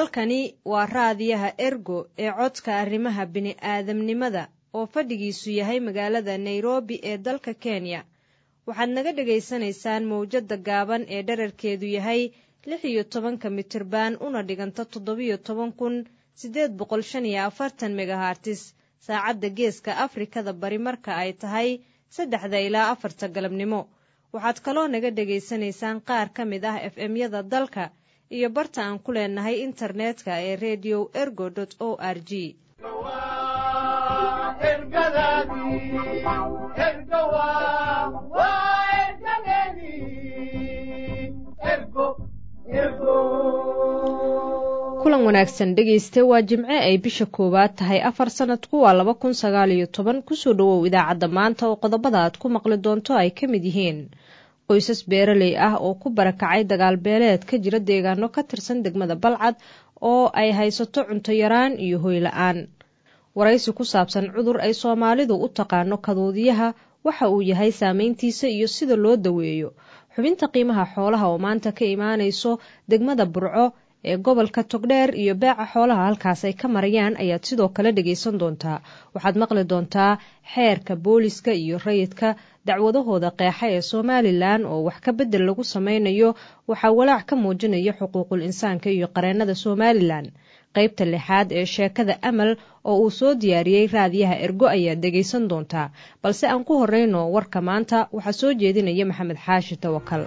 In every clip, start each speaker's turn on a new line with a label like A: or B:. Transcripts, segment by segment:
A: halkani waa raadiyaha ergo ee codka arrimaha bini'aadamnimada oo fadhigiisu yahay magaalada nairobi ee dalka kenya waxaad naga dhagaysanaysaan mawjadda gaaban ee dherarkeedu yahay lix iyo tobanka mitirban una dhiganta toddobiyo toban kun siddeed boqol shan iyo afartan megahartis saacadda geeska afrikada bari marka ay tahay saddexda ilaa afarta galabnimo waxaad kaloo naga dhegaysanaysaan qaar ka mid ah f m-yada dalka iyo barta aan ku leenahay internetka ee redio ergo o r g kulan wanaagsan dhegayste waa jimce ay bisha koowaad tahay afar sanadku waa laba kun sagaal iyo toban kusoo dhowow idaacadda maanta oo qodobada aad ku maqli doonto ay ka mid yihiin qoysas beeraley ah oo ku barakacay dagaal beeleed ka jira deegaano ka tirsan degmada balcad oo ay haysato cunto yaraan iyo hoy la-aan waraysi ku saabsan cudur ay soomaalidu u taqaano kaduudiyaha waxa uu yahay saameyntiisa iyo sida loo daweeyo xubinta qiimaha xoolaha oo maanta ka imaanayso degmada burco ee gobolka togdheer iyo beeca xoolaha halkaas ay ka marayaan ayaad sidoo kale dhegaysan doontaa waxaad maqli doontaa xeerka booliska iyo rayidka dacwadahooda qeexa ee somalilan oo wax ka bedel lagu sameynayo waxaa walaac ka muujinaya xuquuqul insaanka iyo qareennada somalilan qaybta lixaad ee sheekada amal oo uu soo diyaariyey raadiyaha ergo ayaad dhegaysan doontaa balse aan ku horeyno warka maanta waxaa soo jeedinaya maxamed xaashi tawakal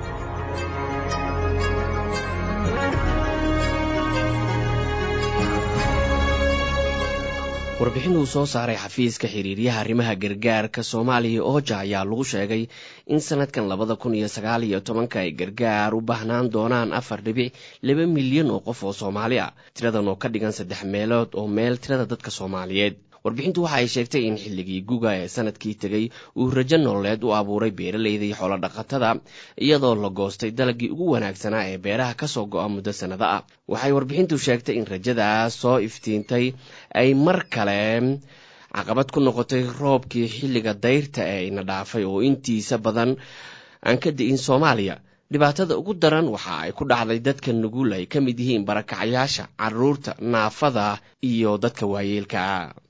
B: warbixin uu soo saaray xafiiska xiriiryaha arrimaha gargaarka soomaaliya ooja ayaa lagu sheegay in sanadkan labada kun iyo sagaal iyo tobanka ay gargaar u baahnaan doonaan afar dhibic laba milyan oo qof oo soomaali ah tiradan oo ka dhigan saddex meelood oo meel tirada dadka soomaaliyeed warbixintu waxa ay sheegtay in xilligii guga ee sanadkii tegey uu rajo nololeed u abuuray beeralayda iyo xoolodhaqatada iyadoo la goostay dalagii ugu wanaagsanaa ee beeraha kasoo go-a muddo sannado ah waxay warbixintu sheegtay in rajadaas soo iftiintay ay mar kale caqabad ku noqotay roobkii xilliga dayrta ee ina dhaafay oo intiisa badan aan ka di'in soomaaliya dhibaatada ugu daran waxa ay ku dhacday dadka nugul ay ka mid yihiin barakacayaasha caruurta naafada iyo dadka waayeelka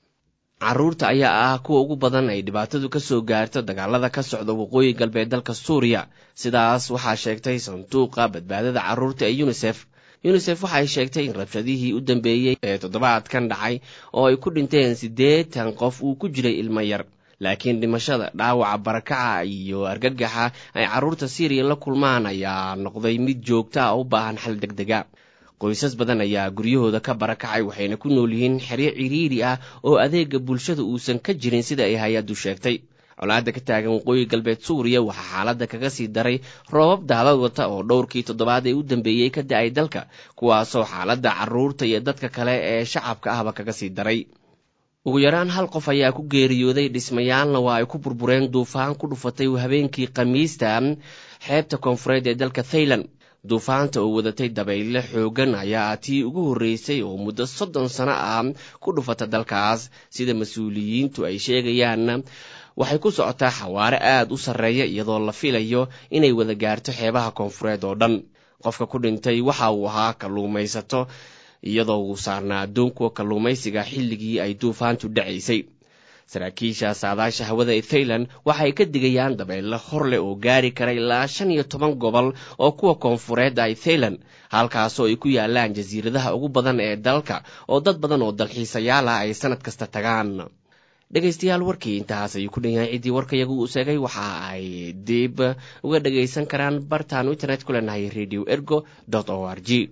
B: caruurta ayaa ah kuwa ugu badan ay dhibaatadu ka soo gaarto dagaalada ka socda waqooyi galbeed dalka suuriya sidaas waxaa sheegtay sanduuqa badbaadada caruurta ee yunisef yunisef waxay sheegtay in rabshadihii u dambeeyey ee toddobaadkan dhacay oo ay ku dhinteen siddeetan qof uu ku jiray ilmo yar laakiin dhimashada dhaawaca barakaca iyo argagaxa ay carruurta siiriya la kulmaan ayaa noqday mid joogta a u baahan xal deg dega qoysas badan ayaa guryahooda ka barakacay waxayna ku nool yihiin xeryo ciriiri ah oo adeega bulshada uusan ka jirin sida ay hay-addu sheegtay colaadda ka taagan waqooyi galbeed suuriya waxaa xaaladda kaga sii daray roobab daalad wata oo dhowrkii toddobaad ee u dambeeyey ka da-ay dalka kuwaasoo xaaladda carruurta iyo dadka kale ee shacabka ahba kaga sii daray ugu yaraan hal qof ayaa ku geeriyooday dhismayaalna waa ay ku burbureen duufaan ku dhufatay habeenkii khamiista xeebta koonfureed ee dalka thailand duufaanta oo wadatay dabayle xoogan ayaa tii ugu horreysay oo muddo soddon sano ah ku dhufata dalkaas sida mas-uuliyiintu ay sheegayaan waxay ku socotaa xawaare aad u sarreeya iyadoo la filayo inay wada gaarto xeebaha koonfureed oo dhan qofka ku dhintay waxa uu ahaa kalluumaysato iyadoo uu saarnaa addoonkuwa kalluumaysiga xilligii ay duufaantu dhacaysay saraakiisha saadaasha hawada ee thailand waxay ka digayaan dabeyle hor leh oo gaari kara ilaa shan iyo toban gobol oo kuwa koonfureed ay thailand halkaasoo ay ku yaalaan jasiiradaha ugu badan ee dalka oo dad badan oo dalxiisayaal ah ay sanad kasta tagaan dhegaystayaal warkii intahaas ayuu ku dhan yahay ciddii warkayagu uu sheegay waxa ay dib uga dhagaysan karaan bartaanu internet ku leenahay radio ergo o r g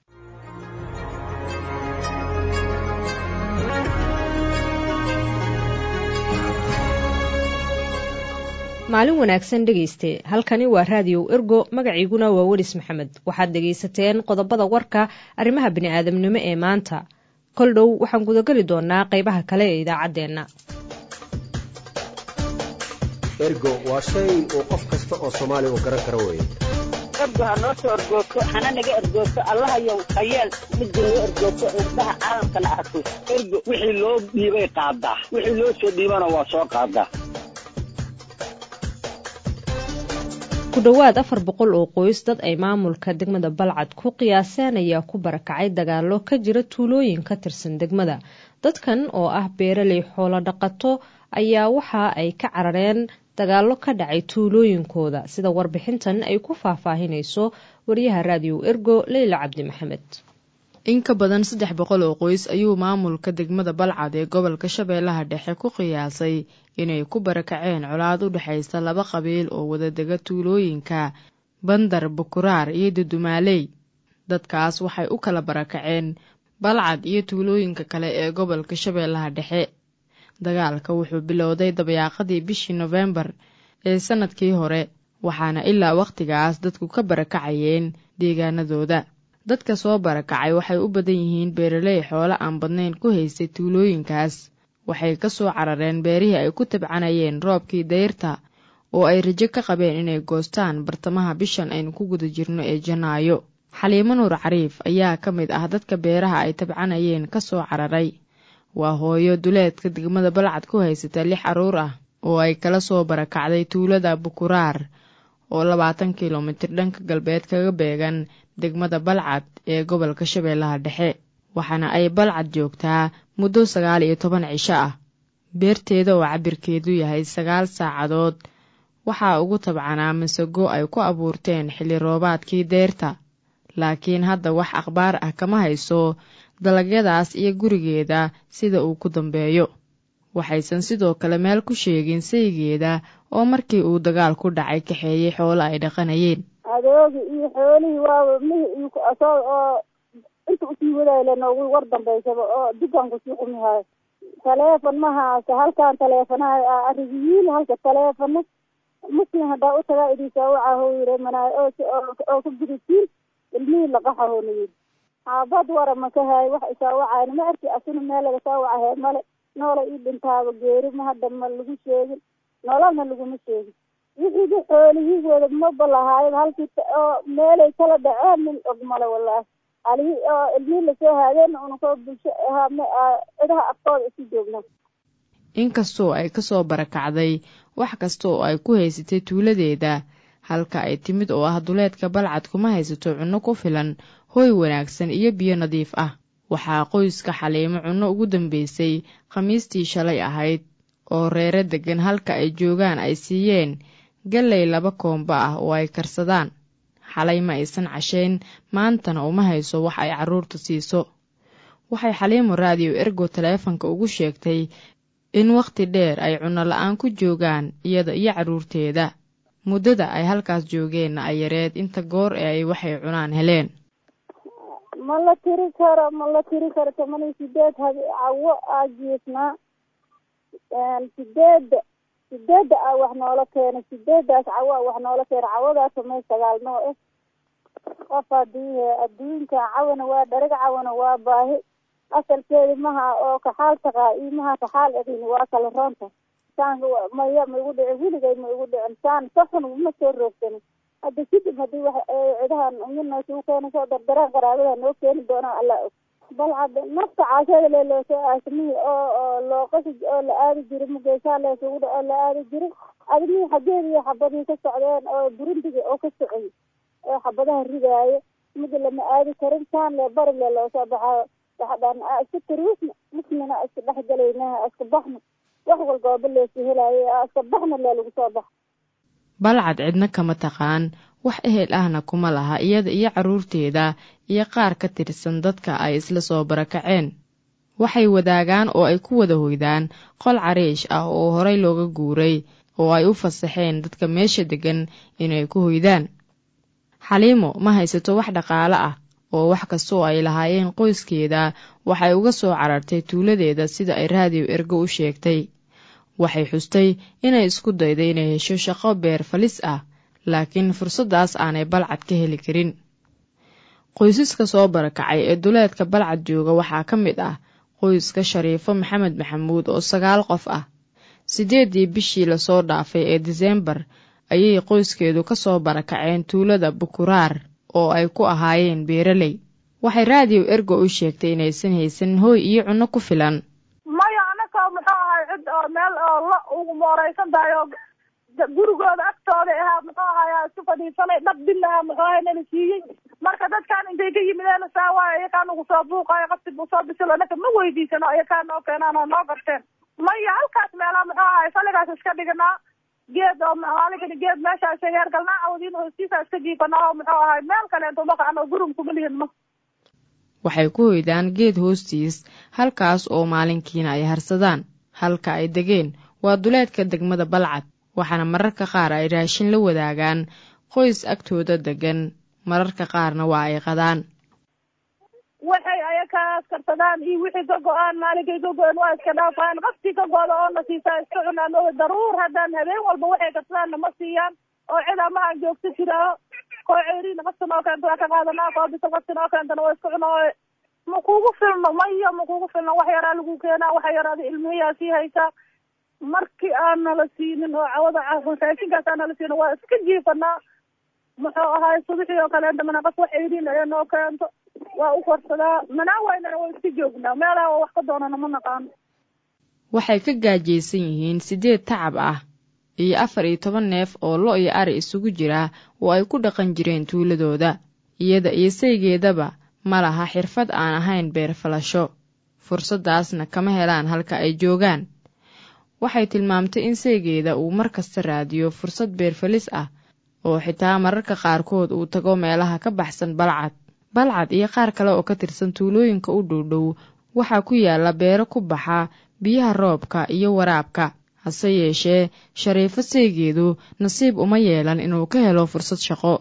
A: maalin wanaagsan dhegayste halkani waa raadiyow ergo magaciiguna waa welis maxamed waxaad dhegaysateen qodobada warka arrimaha bini'aadamnimo ee maanta kol dhow waxaan gudageli doonaa qaybaha kale ee idaacaddeenna
C: ergo waa shay uu qof kasta oo soomaaliya uu garan karo weeye
D: ergo ha noo soo ergoogto hana naga ergoogto allahayow hayeel midda noo ergoogto indhaha caalamkana arko ergo wixii loo dhiibay qaadaa wixii loo soo dhiibana waa soo qaadaa
A: ku dhowaad afar boqol oo qoys dad ay maamulka degmada balcad ku qiyaaseen ayaa ku barakacay dagaalo ka jira tuulooyin ka tirsan degmada dadkan oo ah beeraley xoolo dhaqato ayaa waxa ay ka carareen dagaalo ka dhacay tuulooyinkooda sida warbixintan ay ku faahfaahinayso wariyaha raadiyo ergo leyla cabdi maxamed
E: in ka badan saddex boqol oo qoys ayuu maamulka degmada balcad ee gobolka shabeellaha dhexe ku qiyaasay inay ku barakaceen colaad u dhexaysa laba qabiil oo wadadega tuulooyinka bandar bukuraar iyo dudumaaley dadkaas waxay u kala barakaceen balcad iyo tuulooyinka kale ee gobolka shabeellaha dhexe dagaalka wuxuu bilowday dabayaaqadii bishii nofembar ee sannadkii hore waxaana ilaa wakhtigaas dadku ka barakacayeen deegaanadooda dadka soo barakacay waxay u badan yihiin beeraley xoolo aan badnayn ku haystay tuulooyinkaas waxay ka soo carareen beerihii ay ku tabcanayeen roobkii dayrta oo ay rajo ka qabeen inay goostaan bartamaha bishan aynu ku guda jirno ee janaayo xaliimo nuur cariif ayaa ka mid ah dadka beeraha ay tabcanayeen ka soo cararay waa hooyo duleedka degmada balcad ku haysata lix carruur ah oo ay kala soo barakacday tuulada bukuraar oo labaatan kilomitir dhanka galbeed kaga beegan degmada balcad ee gobolka shabeellaha dhexe waxaana ay balcad joogtaa muddo sagaal iyo toban cisho ah beerteeda oo cabirkeedu yahay sagaal saacadood waxaa ugu tabcanaa masago ay ku abuurteen xilli roobaadkii deyrta laakiin hadda wax akhbaar ah kama hayso dalagyadaas iyo gurigeeda sida uu ku dambeeyo waxaysan sidoo kale meel ku sheegin saygeeda oo markii uu dagaal ku dhacay kaxeeyey xoolo ay dhaqanayeen
F: adoogi iyo xoolihii waaba mihi oo inta usii wadayle noogu war dambaysaba oo dukaan kusii xumihayo taleefon ma haasa halkaan taleefonaha arigiyiin halka taleefona muslim haddaa u tagaa idinsaa wacaho yiri manaayo oo ka gudatiin ilmihii laqaxaho na yiri xaabad wara ma ka haayo wax isaa wacayna ma arki asuna meel laga soo wacahe male noola ii dhintaaba geeri ma hadda ma lagu sheegin nololna laguma sheegin wixiiga xoolihiigooda maba lahaayo halkii oo meelay kala dhaceen nin og male wallaahi alihii oo ilmihii lasoo haadeen unakoo bulsho cidaha afkooda isu joogna
E: inkastoo ay kasoo barakacday wax kasta oo ay ku haysatay tuuladeeda halka ay timid oo ah duleedka balcad kuma haysato cunno ku filan hooy wanaagsan iyo biyo nadiif ah waxaa qoyska xaliimo cunno ugu dambeysay khamiistii shalay ahayd oo reere deggan halka ay joogaan ay siiyeen galley laba koomba ah oo ay karsadaan xalay ma aysan cashayn maantana uma hayso wax ay carruurta siiso waxay xaliimo raadiyo ergo taleefanka ugu sheegtay in wakhti dheer ay cunno la-aan ku joogaan iyada iyo carruurteeda muddada ay halkaas joogeenna ay yareed inta goor ee ay waxay cunaan heleen
F: ma la tiri karo ma la tiri karo toban iyo sideed hab cawo aa jiifnaa sideedda sideedda a wax noola keenay sideeddaas cawo a wax noola keenay cawadaas may sagaal noo eh qof hadii adduunka cawana waa dharag cawana waa baahi asalkeedi maha oo kaxaal taqaa iyo maha kaxaal edin waa kala roonta saan maya ma igu dhicin weligay ma igu dhicin saan saxun ma soo roogsanin hadda kadib hadii wax cidahan mina suu keena soo dardaraan qaraabada noo keeni doonaa alla og balcad nafta caashada le loosoo aasamihii oo oo looqasi oo la aadi jiri mugeysaa leesugu dha oo la aadi jiri adimihii xageedi iyo xabadii ka socdeen oo burundiga oo ka socay oo xabadaha ridaayo mida lama aadi karin saan le bari le loosoo baxaayo waxadhaan iska tariisna musmina iska dhexgalayna iska baxna wax walbooba leesu helaayo iska baxna le lagu soo baxa
E: balcad cidna kama taqaan wax ehel ahna kuma laha iyada iyo carruurteeda iyo qaar ka tirsan dadka ay isla soo barakaceen waxay wadaagaan oo ay ku wada hoydaan qol cariish ah oo horay looga guuray oo ay u fasaxeen dadka meesha deggan inay ku hoydaan xaliimo ma haysato wax dhaqaale ah oo wax kastoo ay lahaayeen qoyskeeda waxay uga soo carartay tuuladeeda sida ay raadiyo ergo u sheegtay waxay xustay inay isku dayday inay hesho shaqo beer falis ah laakiin fursaddaas aanay balcad ka heli karin qoysaska soo barakacay ee duleedka balcad jooga waxaa ka mid ah qoyska shariifo maxamed maxamuud oo sagaal qof ah siddeeddii bishii lasoo dhaafay ee diseembar ayay qoyskeedu ka soo barakaceen tuulada bukuraar oo ay ku ahaayeen beeraley waxay raadiyo ergo u sheegtay inaysan haysan hooy iyo cunno ku filan
G: maya anaka muxuu ahay cid oo meel oo la ugu mooreysan tahay oo
F: gurigooda agtooda ahaa muxuu ahaaya isku fadhiisanay dhab bilaha muxuu ahay nala siiyey marka dadkaan intay ka yimideen saawaayo iyakaa nagu soo buuqayo qafti buu soo bisilo naka ma weydiisano iyakaa noo keenaan oo noo garteen maya halkaas meelaa muxuu ahay saligaas iska dhignaa geed oo maaligani geed meeshaas heergalnaa awdiin hoostiisa iska jiifanaa oo muxuu ahay meel kaleento maqacno gurum kuma lihin ma
E: waxay ku hoydaan geed hoostiis halkaas oo maalinkiina ay harsadaan halka ay degeen waa duleedka degmada balcad waxaana mararka qaar ay raashin la wadaagaan qoys agtooda degan mararka qaarna waa ay qadaan
F: waxay ayakaas karsadaan iyo wixii ka go-aan maalinkay ka go-een waa iska dhaafaan qaftii ka go-da oo na siisaa iska cunaan oo daruur haddaan habeen walba waxay karsadaanna ma siiyaan oo cid amahan joogto jiraaho koo ceeriina qafta noo keento waa ka qaadanaa koo bisa qafti noo keentana waa iska cuna oo ma kugu filno maya ma kugu filno wax yaraa lagu keenaa waxa yaraada ilmihiyaa sii haysaa markii aan nala siinin oo cawada raashinkaas aan nala siinin waa iska jiifanaa muxuu ahaay subaxii oo kaleenta mana qaf wax ceeriin ee noo keento waa u korsadaa manaa waynana waa iska joognaa meelaha wax ka doonana ma naqaano
E: waxay ka gaajaysan yihiin siddeed tacab ah iyo afar iyo toban neef oo lo iyo ari isugu jira oo ay ku dhaqan jireen tuuladooda iyada iyo saygeedaba ma laha xirfad aan ahayn beer falasho fursaddaasna kama helaan halka ay joogaan waxay tilmaamtay in saygeeda uu mar kasta raadiyo fursad beerfalis ah oo xitaa mararka qaarkood uu tago meelaha ka baxsan balcad balcad iyo qaar kale oo ka tirsan tuulooyinka u dhowdhow waxaa ku yaalla beero ku baxa biyaha roobka iyo waraabka hase yeeshee shariifo saygeedu nasiib uma yeelan inuu ka helo fursad shaqo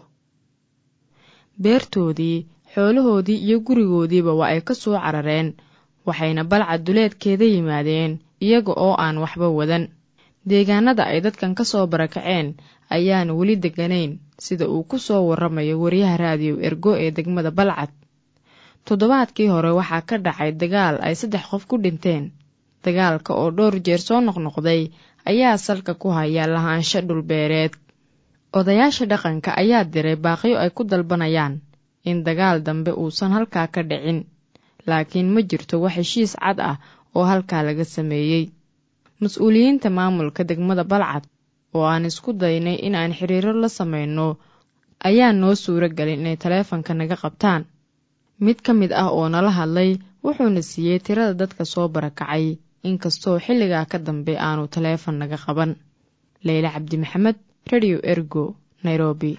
E: beertoodii xoolahoodii iyo gurigoodiiba waa ay ka soo carareen waxayna balcad duleedkeeda yimaadeen iyaga oo aan waxba wadan deegaanada ay dadkan ka soo barakaceen ayaan weli degganayn sida uu ku soo warramayo wariyaha raadiyo ergo ee degmada balcad toddobaadkii hore waxaa ka dhacay dagaal ay saddex qof ku dhinteen dagaalka oo dhowr jeer soo noqnoqday ayaa salka ku haya lahaansho dhulbeereed odayaasha dhaqanka ayaa diray baaqyo ay ku dalbanayaan in dagaal dambe uusan halkaa ka dhicin laakiin ma jirto wax heshiis cad ah oo halkaa laga sameeyey mas-uuliyiinta maamulka degmada balcad oo aan isku daynay in aan xiriiro la samayno ayaa noo suuro gelin inay taleefanka naga qabtaan mid ka mid ah oo nala hadlay wuxuuna siiyey tirada dadka soo barakacay inkastoo xilligaa ka dambe aanu taleefon naga qaban leyle cabdi maxamed radio ergo nairobi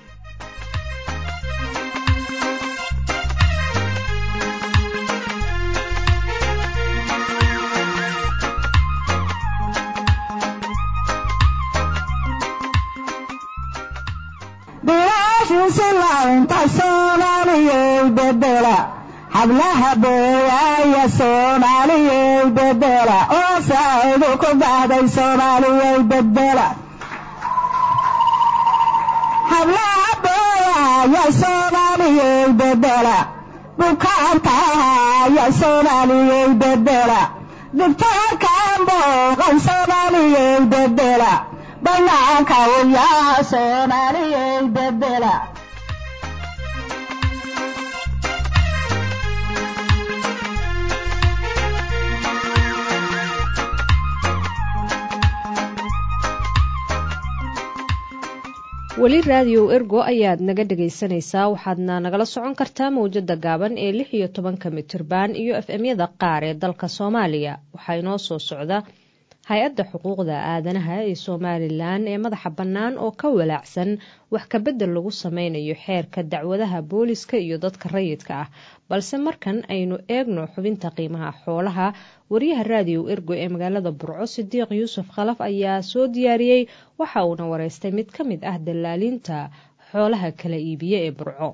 G: hablaha beeyaaya soomaaliyey bedela oo saacidu ku baxday soomaaliyey bedela hablaha beeyaaya soomaaliyey bedela bukaantaaya soomaaliyey bedela digtoorkaan booqan soomaaliyey bedela banaanka uyaa soomaaliyey bedela
A: weli raadiyow ergo ayaad naga dhegaysanaysaa waxaadna nagala socon kartaa mawjada gaaban ee lix iyo tobanka mitirban iyo f m-yada qaar ee dalka soomaaliya waxaa inoo soo socda hay-adda xuquuqda aadanaha ee somalilan ee madaxa bannaan oo ka walaacsan wax kabedel lagu sameynayo xeerka dacwadaha booliska iyo dadka rayidka ah balse markan aynu eegno xubinta qiimaha xoolaha wariyaha raadiyow ergo ee magaalada burco sidiiq yuusuf khalaf ayaa soo diyaariyey waxa uuna wareystay mid ka mid ah dallaalinta xoolaha kala iibiye ee burco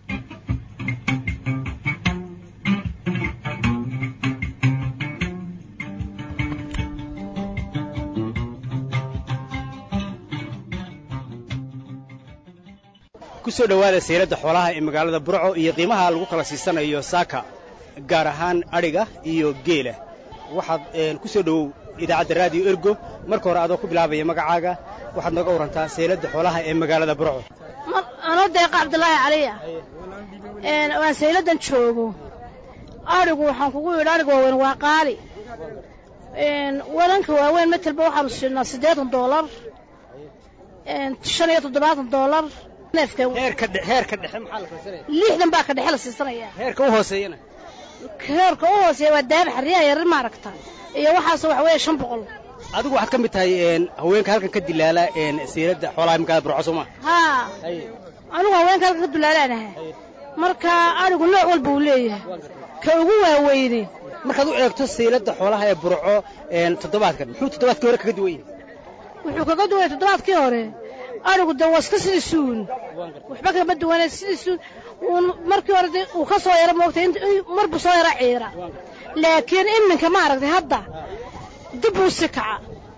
H: kusoo dhowaada sayladda xoolaha ee magaalada burco iyo qiimaha lagu kala siisanayo saaka gaar ahaan adhiga iyo geela waxaad ku soo dhowow idaacadda raadiyo ergo marka hore adoo ku bilaabaya magacaaga waxaad nooga warrantaa sayladda xoolaha ee magaalada burco
I: anoo deeqa cabdulaahi caliya waan sayladdan joogo adhigu waxaan kugu yidhi adhiga waaweyn waa qaali wadanka waaweyn matelba waxaanu siinaa siddeetan doolar shan iyo toddobaatan doolar neefka
H: heerka dhe- heerka dhexe maxaa la kala siinaya
I: lixdan baa ka dhexe la siisanaya
H: heerka u hooseeyana
I: heerka u hooseeya waa daaba xariyaha yarar maaragta iyo waxaas waxa weeye shan boqol
H: adigu waxaad ka mid tahay een, haweenka halkan ka dilaala een, siirada xoolaha magaalada burco soo ma
I: haa anigu haweenka halka ka dulaalaanaha marka adhigu nooc walba uu leeyahay ka ugu waaweyne
H: markaad u eegto siilada xoolaha ee burco een, toddobaadkan muxuu toddobaadkii hore kaga duwan yahay
I: wuxuu kaga duway toddobaadkii hore adhigu de waa iska sidiisuun waxba kama duwane sidiisuun uun markii hore de uu ka soo yaro moogtay int- in- mar buu soo yaro ciira laakiin iminka maaragtay hadda dib buu si kaca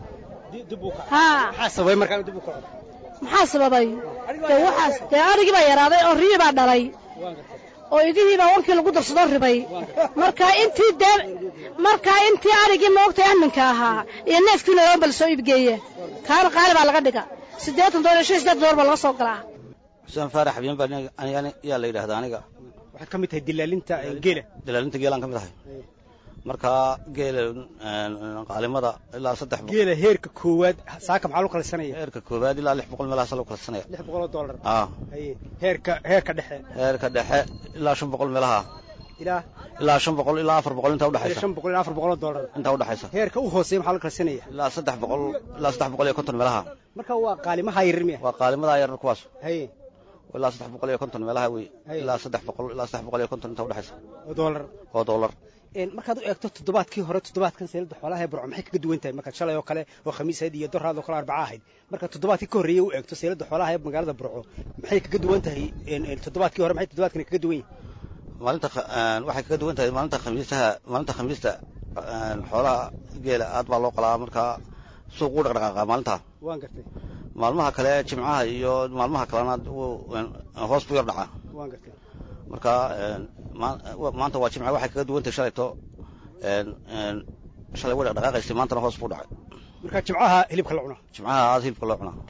I: haa
H: maxaa sababay markaa inuu dib u kaco
I: maxaa sababay dee waxaas dee adhigii baa yaraaday oo riyii baa dhalay oo idihii baa wankii lagu darsadoo ribay marka intii dee markaa intii adhigii moogtay aminka ahaa iyo neefkiina laba bal soo iibgeeya kaana qaali baa laga dhiga siddeetan doollar iyo shan iyo siddeetan doollar baa laga soo galaa
J: xuseen faarax xabyan baa aniga yaa la yidhaahdaa aniga
H: waxaad ka mid tahay dilaalinta ee, geela
J: dalaalinta geelaan ka mid ahay marka geela qaalimada ilaa saddex boqol
H: geela heerka koowaad saaka maxaa loo kala sanaya
J: heerka koowaad ilaa lix boqol meelahaas loo kala sanaya
H: lix boqol oo dollar
J: ah
H: haye heerka heerka dhexe
J: heerka dhexe ilaa shan boqol meelaha
H: ilaa
J: ilaa shan boqol ilaa afar boqol intaa
H: ilaa
J: udhexaysa
H: shan boqol ilaa afar boqol oo dollar
J: intaa udhexaysa
H: heerka u hooseeya maxaa loo kala sanaya
J: ilaa saddex boqol ilaa saddex boqol iyo konton meelaha
H: marka waa qaalimaha yaryar miya
J: waa qaalimada yar kuwaas
H: haye
J: ilaa saddex boqol iyo konton meelaha wey
H: Hay.
J: ilaa saddex boqol ilaa saddex boqol iyo konton intaa udhexaysa
H: oo dollar
J: oo dollar
H: Een, markaad u eegto toddobaadkii hore toddobaadkan seelada xoolaha ee burco maxay kaga duwan tahay markaad shalay oo kale oo khamiis ahayd iyo doraad oo kale arbaca ahayd markaad toddobaadkii ka horreeyey u eegto seelada xoolaha ee magaalada burco maxay kaga duwan tahay een, een, toddobaadkii hore maxay toddobaadkani kaga duwan yihin
J: maalinta kha- een, waxay kaga duwan tahay maalinta khamiisaha maalinta khamiista een, xoolaha geela aad baa loo qalaa markaa suuq u dhaqdhaqaaqa maalintaa
H: waan gartay
J: maalmaha kale jimcaha iyo maalmaha kalena wuu een, hoos buu yar dhacaa
H: waan gartay
J: marka een, maa- wa- maanta waa jimca waxay kaga duwan tahay shalayto een, een, shalay way dhaqdhaqaaqaysay maantana hoos buu dhacay
H: marka jimcaha hilibka la cuno
J: jimcaha aad hilibka loo cunaa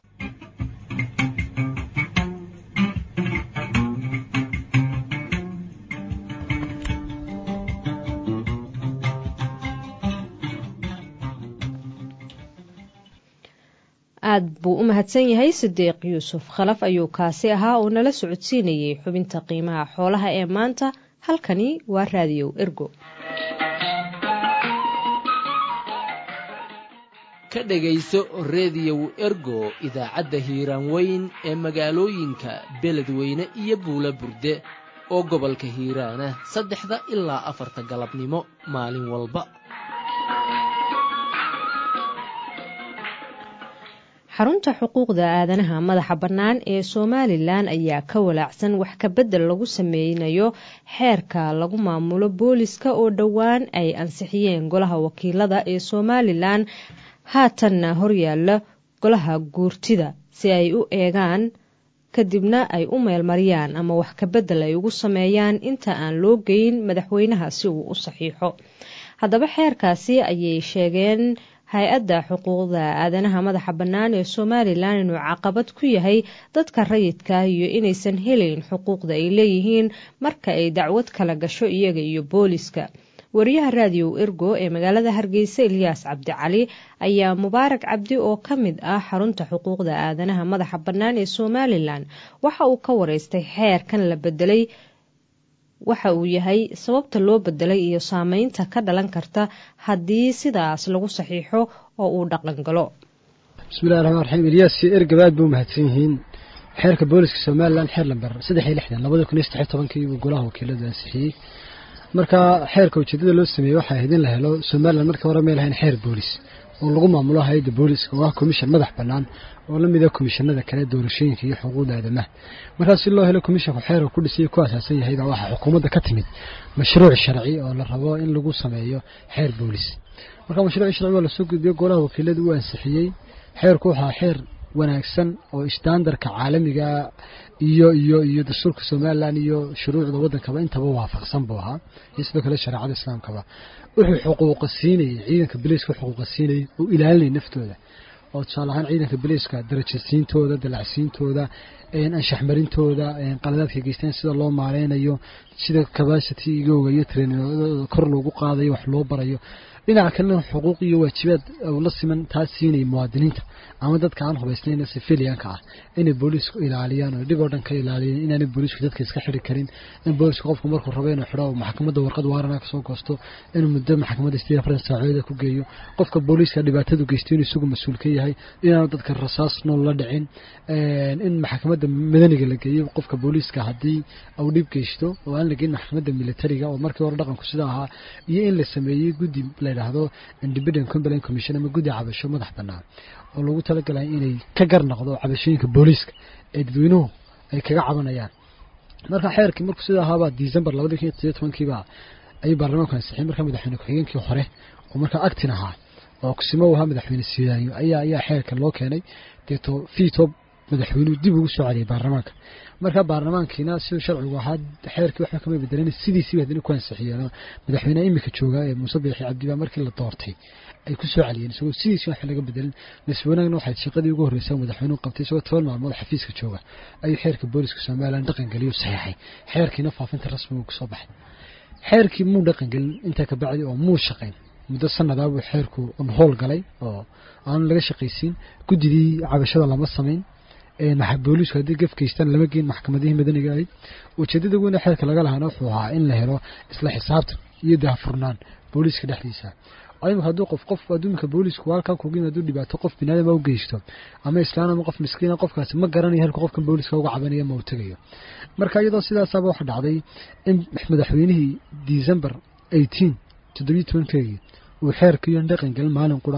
A: aad buu u mahadsan yahay sidiiq yuusuf khalaf ayuu kaasi ahaa oo nala socodsiinayay xubinta qiimaha xoolaha ee maanta halkani waa raadiyow ergo
K: ka dhegayso reediyow ergo idaacadda hiiraan weyn ee magaalooyinka beledweyne iyo buula burde oo gobolka hiiraana saddexda ilaa afarta galabnimo maalin walba
A: xarunta xuquuqda aadanaha madaxa bannaan ee somalilan ayaa ka walaacsan wax kabedel lagu sameynayo xeerka lagu maamulo booliska oo dhowaan ay ansixiyeen golaha wakiilada ee somalilan haatanna horyaala golaha guurtida si ay u eegaan kadibna ay u meelmariyaan ama wax kabedel ay ugu sameeyaan inta aan loo geyn madaxweynaha si uu u saxiixo haddaba xeerkaasi ayay sheegeen hay-adda xuquuqda aadanaha madaxa bannaan ee somalilan inuu caqabad ku yahay dadka rayidka iyo inaysan helayn xuquuqda ay leeyihiin marka ay dacwad kala gasho iyaga iyo booliska wariyaha raadiyow ergo ee magaalada hargeysa ilyaas cabdicali ayaa mubaarak cabdi oo ka mid ah xarunta xuquuqda aadanaha madaxa bannaan ee somalilan waxa uu ka wareystay xeerkan la bedelay waxa uu yahay sababta loo bedelay iyo saameynta ka dhalan karta haddii sidaas lagu saxiixo oo uu dhaqan galo
L: bismillahi raxmaan raxiim ilyaas iyo ergaba aad ba u mahadsan yihiin xeerka booliska somalilan xeer lamber saddex iyo lixdan labada kun iyo saddex iyo tobankii buu golaha wakiiladu ansixiyey marka xeerka ujeedada loo sameeyey waxay ahayd in la helo somalilan markii hore may lahayn xeer boolis oo lagu maamulo hay-adda booliska oo ah commission madax bannaan oo la mid ah komishanada kale doorashooyinka iyo xuquuqda aadamaha markaas si loo helo commissionku xeerka ku dhisay ku asaasan yahay baa waxaa xukuumadda ka timid mashruuc sharci oo la rabo in lagu sameeyo xeer boolis marka mashruuc sharci waa lasoo gudbiyo golaha wakiilada uu ansixiyey xeerku waxaa xeer wanaagsan oo istaandarka caalamiga iyo iyo iyo dastuurka somalilan iyo shuruucda waddankaba intaba waafaqsan buu ahaa iyo sidoo kale shareecada islaamkaba wuxuu xuquuqa siinayay ciidanka biliiska xuquuqa siinayay oo ilaalinaya naftooda oo tusaale ahaan ciidanka biliiska darajasiintooda dalacsiintooda anshaxmarintooda qaladaadka geysteen sida loo maaleynayo sida capacitigooga iyo traininooda kor loogu qaadayo wax loo barayo dhinaca kalena xuquuq iyo waajibaad la siman taas siinaya muwaadiniinta ama dadka aan hubaysnayn civilianka ah inay booliisku ilaaliyaan oo dhib oo dhan ka ilaaliyaan inaanay booliisku dadka iska xiri karin in booliisku qofku markuu rabo inuu xidho maxkamadda warqad waarana kasoo goosto inuu muddo maxkamadda sideed afartan saacadood ku geeyo qofka booliiska dhibaatadu geysto inuu isagu mas-uul ka yahay inaanu dadka rasaas nool la dhicin in maxkamadda madaniga la geeyo qofka booliiska haddii uu dhib geysto oo aan la geyn maxkamadda militariga oo markii hore dhaqanku sida ahaa iyo in la sameeyey guddi la yidhaahdo independent complaint commission ama guddi cabasho madax bannaan oo lagu talagalay inay ka gar noqdo cabashooyinka booliiska ee dadweynuhu ay kaga cabanayaan marka xeerkii markuu sida ahaabaa december labadi kun iyo toddobiyo tobankiiba ayuu baarlamaanku ansixiyey markaa madaxweyne ku-xigeenkii hore oo markaa actin ahaa oo kusimo ahaa madaxweyne sidaanyo ayaa ayaa xeerka loo keenay deeto fiito madaxweynuhu dib ugu soo celiyay baarlamaanka markaa baarlamaankiina siduu sharcigu ahaa xeerkii waxba kama bedelan sidiisiiba hadina ku ansixiyeen madaxweyneha imika jooga ee muuse biixi cabdiba markii la doortay ay ku soo celiyeen isagoo sidiisi waxba laga bedelin nasiib wanaagna waxay shaqadii ugu horreysay madaxweynuhu qabtay isagoo toban maalmood xafiiska jooga ayuu xeerka booliska somalilan dhaqan geliyo saxeexay xeerkiina faafinta rasmiga kusoo baxay xeerkii muu dhaqan gelin intaa ka bacdi oo muu shaqayn muddo sanadaa buu xeerku howl galay oo aanu laga shaqaysiin guddidii cabashada lama samayn booliisku haddii gaf geystaan lama geen maxkamadihii madaniga ahayd ujeedada weyne xeerka laga lahaana wuxuu ahaa in la helo isla xisaabtan iyo daahfurnaan booliiska dhexdiisa imika hadduu qof qof adduunka booliisku halkan kugu yimaado dhibaato qof binaadama u geysto ama islaan ama qof miskiina qofkaasi ma garanayo halka qofkan booliiska uga cabanayo ma uu tegayo marka iyadoo sidaasaaba waxa dhacday in madaxweynihii december eighteen toddobiyo tobankeegii uu xeerkiiyo dhaqan gelin maalin qura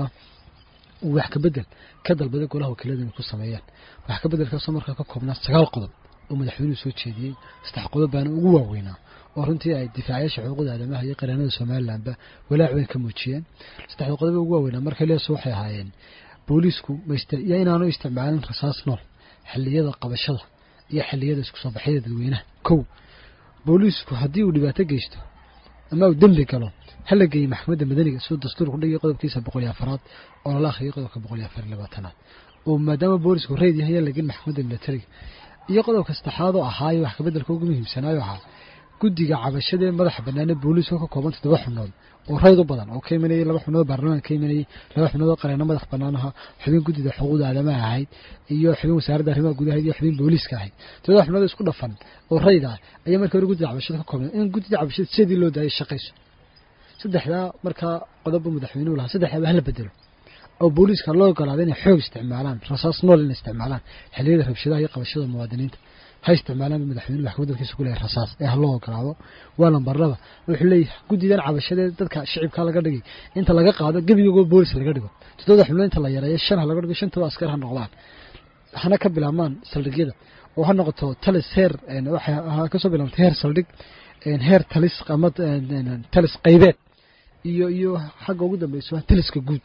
L: uu wax ka bedel ka dalbaday golaha wakiilada inay ku sameeyaan wax ka bedelkaasoo markaa ka koobnaa sagaal qodob oo madaxweynuhu soo jeediyey saddex qodob baana ugu waaweynaa oo runtii ay difaacayaasha xuquuqda aadamaha iyo qareennada somalilanba walaac weyn ka muujiyeen saddexda qodob ugu waaweynaa markay leeso waxay ahaayeen booliisku iyo inaanu isticmaalin rasaas nool xilliyada qabashada iyo xilliyada isku soo baxyada dadweynaha kow booliisku haddii uu dhibaato geysto ama uu dembi galo hala geeyey maxkamadda madaniga siduu dastuurku dhigay qodobkiisa boqol iyo afaraad oo lala akhriyay qodobka boqol iyo afar iyo labaatanaad oo maadaama boolisku reyd yahay yaa lagin maxkamadda militariga iyo qodobka saddexaad oo ahaayo wax kabeddelka ugu muhiimsanaayo ahaa guddiga cabashada ee madaxa banaane booliisku ka kooban toddoba xubnood oo rayd u badan oo ka imanayay laba xubnood baarlamaanka ka imanayay laba xubnood oo qareeno madax bannaan aha xubin guddida xuquuqda aadamaha ahayd iyo xubin wasaaradda arrimaha gudaha iyo xubin booliiska ahayd toddoba xubnood isku dhafan oo rayd ah ayaa markii hore guddida cabashada ka koobnay in guddida cabashada sidii loo daayay shaqayso saddexdaa markaa qodobba madaxweynuhu lahaa saddexdaaba hala bedelo oo booliiska loo ogolaaday inay xoog isticmaalaan rasaas nool inay isticmaalaan xilliyada rabshadaha iyo qabashada muwaadiniinta ha isticmaalaan madaxweynuhu wax kabeddelkiisa ku leeyahay rasaas ee ha loo ogolaado waa lambar laba wuxuu leeyahay guddidan cabashadee dadka shicibka laga dhigay inta laga qaado gebigagoo boolis laga dhigo toddobada xubnood inta la yareeyo shan ha laga dhigo shantaba askar ha noqdaan hana ka bilaabmaan saldhigyada oo ha noqoto talis heer waxay kasoo bilaabtay heer saldhig heer talis ama talis qaybeed iyo iyo xagga ugu dambeyso taliska guud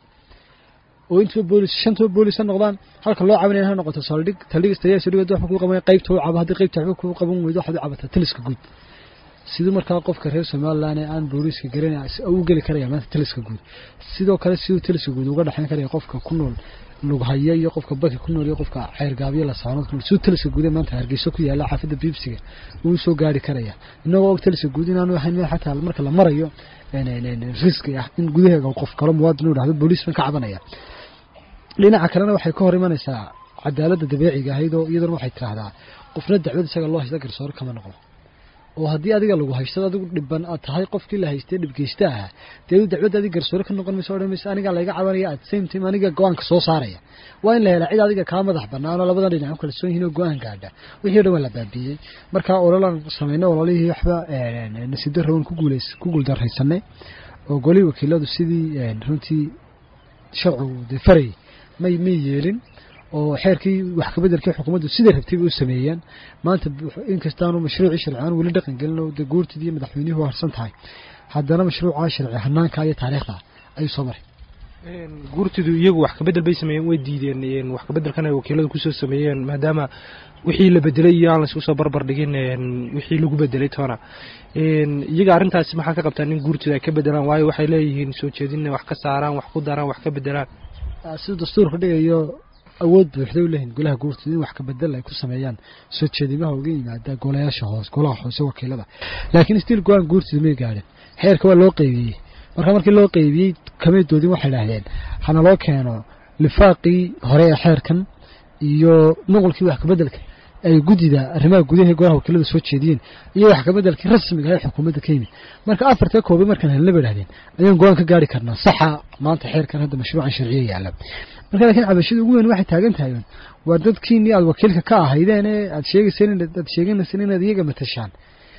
L: oo intuba boolis shantaba boolis ha noqdaan halka loo cabanayo ha noqoto saldhig saldhig istayaa saldhig waxba kuu qabanaya qaybta u cabo haddii qaybta waxba kuu qaban weydo waxaad u cabataa taliska guud siduu markaa qofka reer somaliland ee aan booliiska garanaya u geli karaya maanta taliska guud sidoo kale siduu taliska guud uga dhexayn karaya qofka ku nool lughaya iyo qofka baki ku nool iyo qofka ceergaabyo la saanood ku nool siduu taliska guud ee maanta hargeyso ku yaala xaafadda biibsiga uu soo gaari karaya inagoo og taliska guud inaanu ahayn meel xataa marka la marayo riski ah in gudaheega qof kalo muwaadin u dhahdo booliis ban ka cabanaya dhinaca kalena waxay ka hor imanaysaa cadaaladda dabeeciga ahayd oo iyaduna waxay tidhaahdaa qofna dacwad isaga loo haysta garsoore kama noqdo oo haddii adiga lagu haysto adigu dhiban aad tahay qofkii la haystay dhibgeysta ahaa dee dacwadda adiga garsoore ka noqon mayso odhan mayso anigaa layga cabanaya at same time aniga go-aanka soo saaraya waa in la helaa cid adiga kaa madax bannaan oo labadan dhinac u kala soon yihiin oo go-aan gaadha wixii o dhan waa la baabiiyey marka ololaan samayno ololihii waxba nasiib darrawan ku guuleys ku guuldarraysanay oo golihii wakiiladu sidii runtii sharcigu dee farayay may may yeelin oo xeerkii wax kabeddelkii xukuumaddu siday rabtay bay u sameeyeen maanta inkastaanu mashruucii sharciaan weli dhaqan gelin oo dee guurtidii iyo madaxweynihii harsan tahay haddana mashruucaa sharci hanaanka iyo taariikhda ayuu soo maray
M: guurtidu iyagu wax kabedel bay sameeyeen way diideen wax kabeddelkan ay wakiiladu kusoo sameeyeen maadaama wixii la bedelay iyo aan laisku soo barbar dhigin wixii lagu bedelay toona iyaga arrintaasi maxaa ka qabtaan in guurtidu ay ka bedelaan waayo waxay leeyihiin soo jeedinna wax ka saaraan wax ku daraan wax ka bedelaan
L: siduu dastuurka dhigayo awood buuxday u leeyihin golaha guurtida in wax kabedel ay ku sameeyaan soo jeedimaha uga yimaada golayaasha hoos golaha hoose wakiilada laakiin stiil go-aan guurtida may gaadhin xeerka waa loo qeybiyey marka markii loo qeybiyey kamay doodin waxay idhaahdeen hana loo keeno lifaaqii hore ee xeerkan iyo nuqulkii wax kabeddelka ay guddida arrimaha gudaha golaha wakiilada soo jeediyeen iyo wax kabeddelkii rasmiga ee xukuumadda ka yimid marka afartee koobay markaan helna bay idhahdeen ayaan go-aan ka gaari karnaa saxa maanta xeerkan hadda mashruucan sharciya yaalla marka laakiin cabashada ugu weyn waxay taagan tahay waa dadkiinii aad wakiilka ka ahaydeen ee aad sheegayseen aad sheeganayseen inaad iyaga matashaan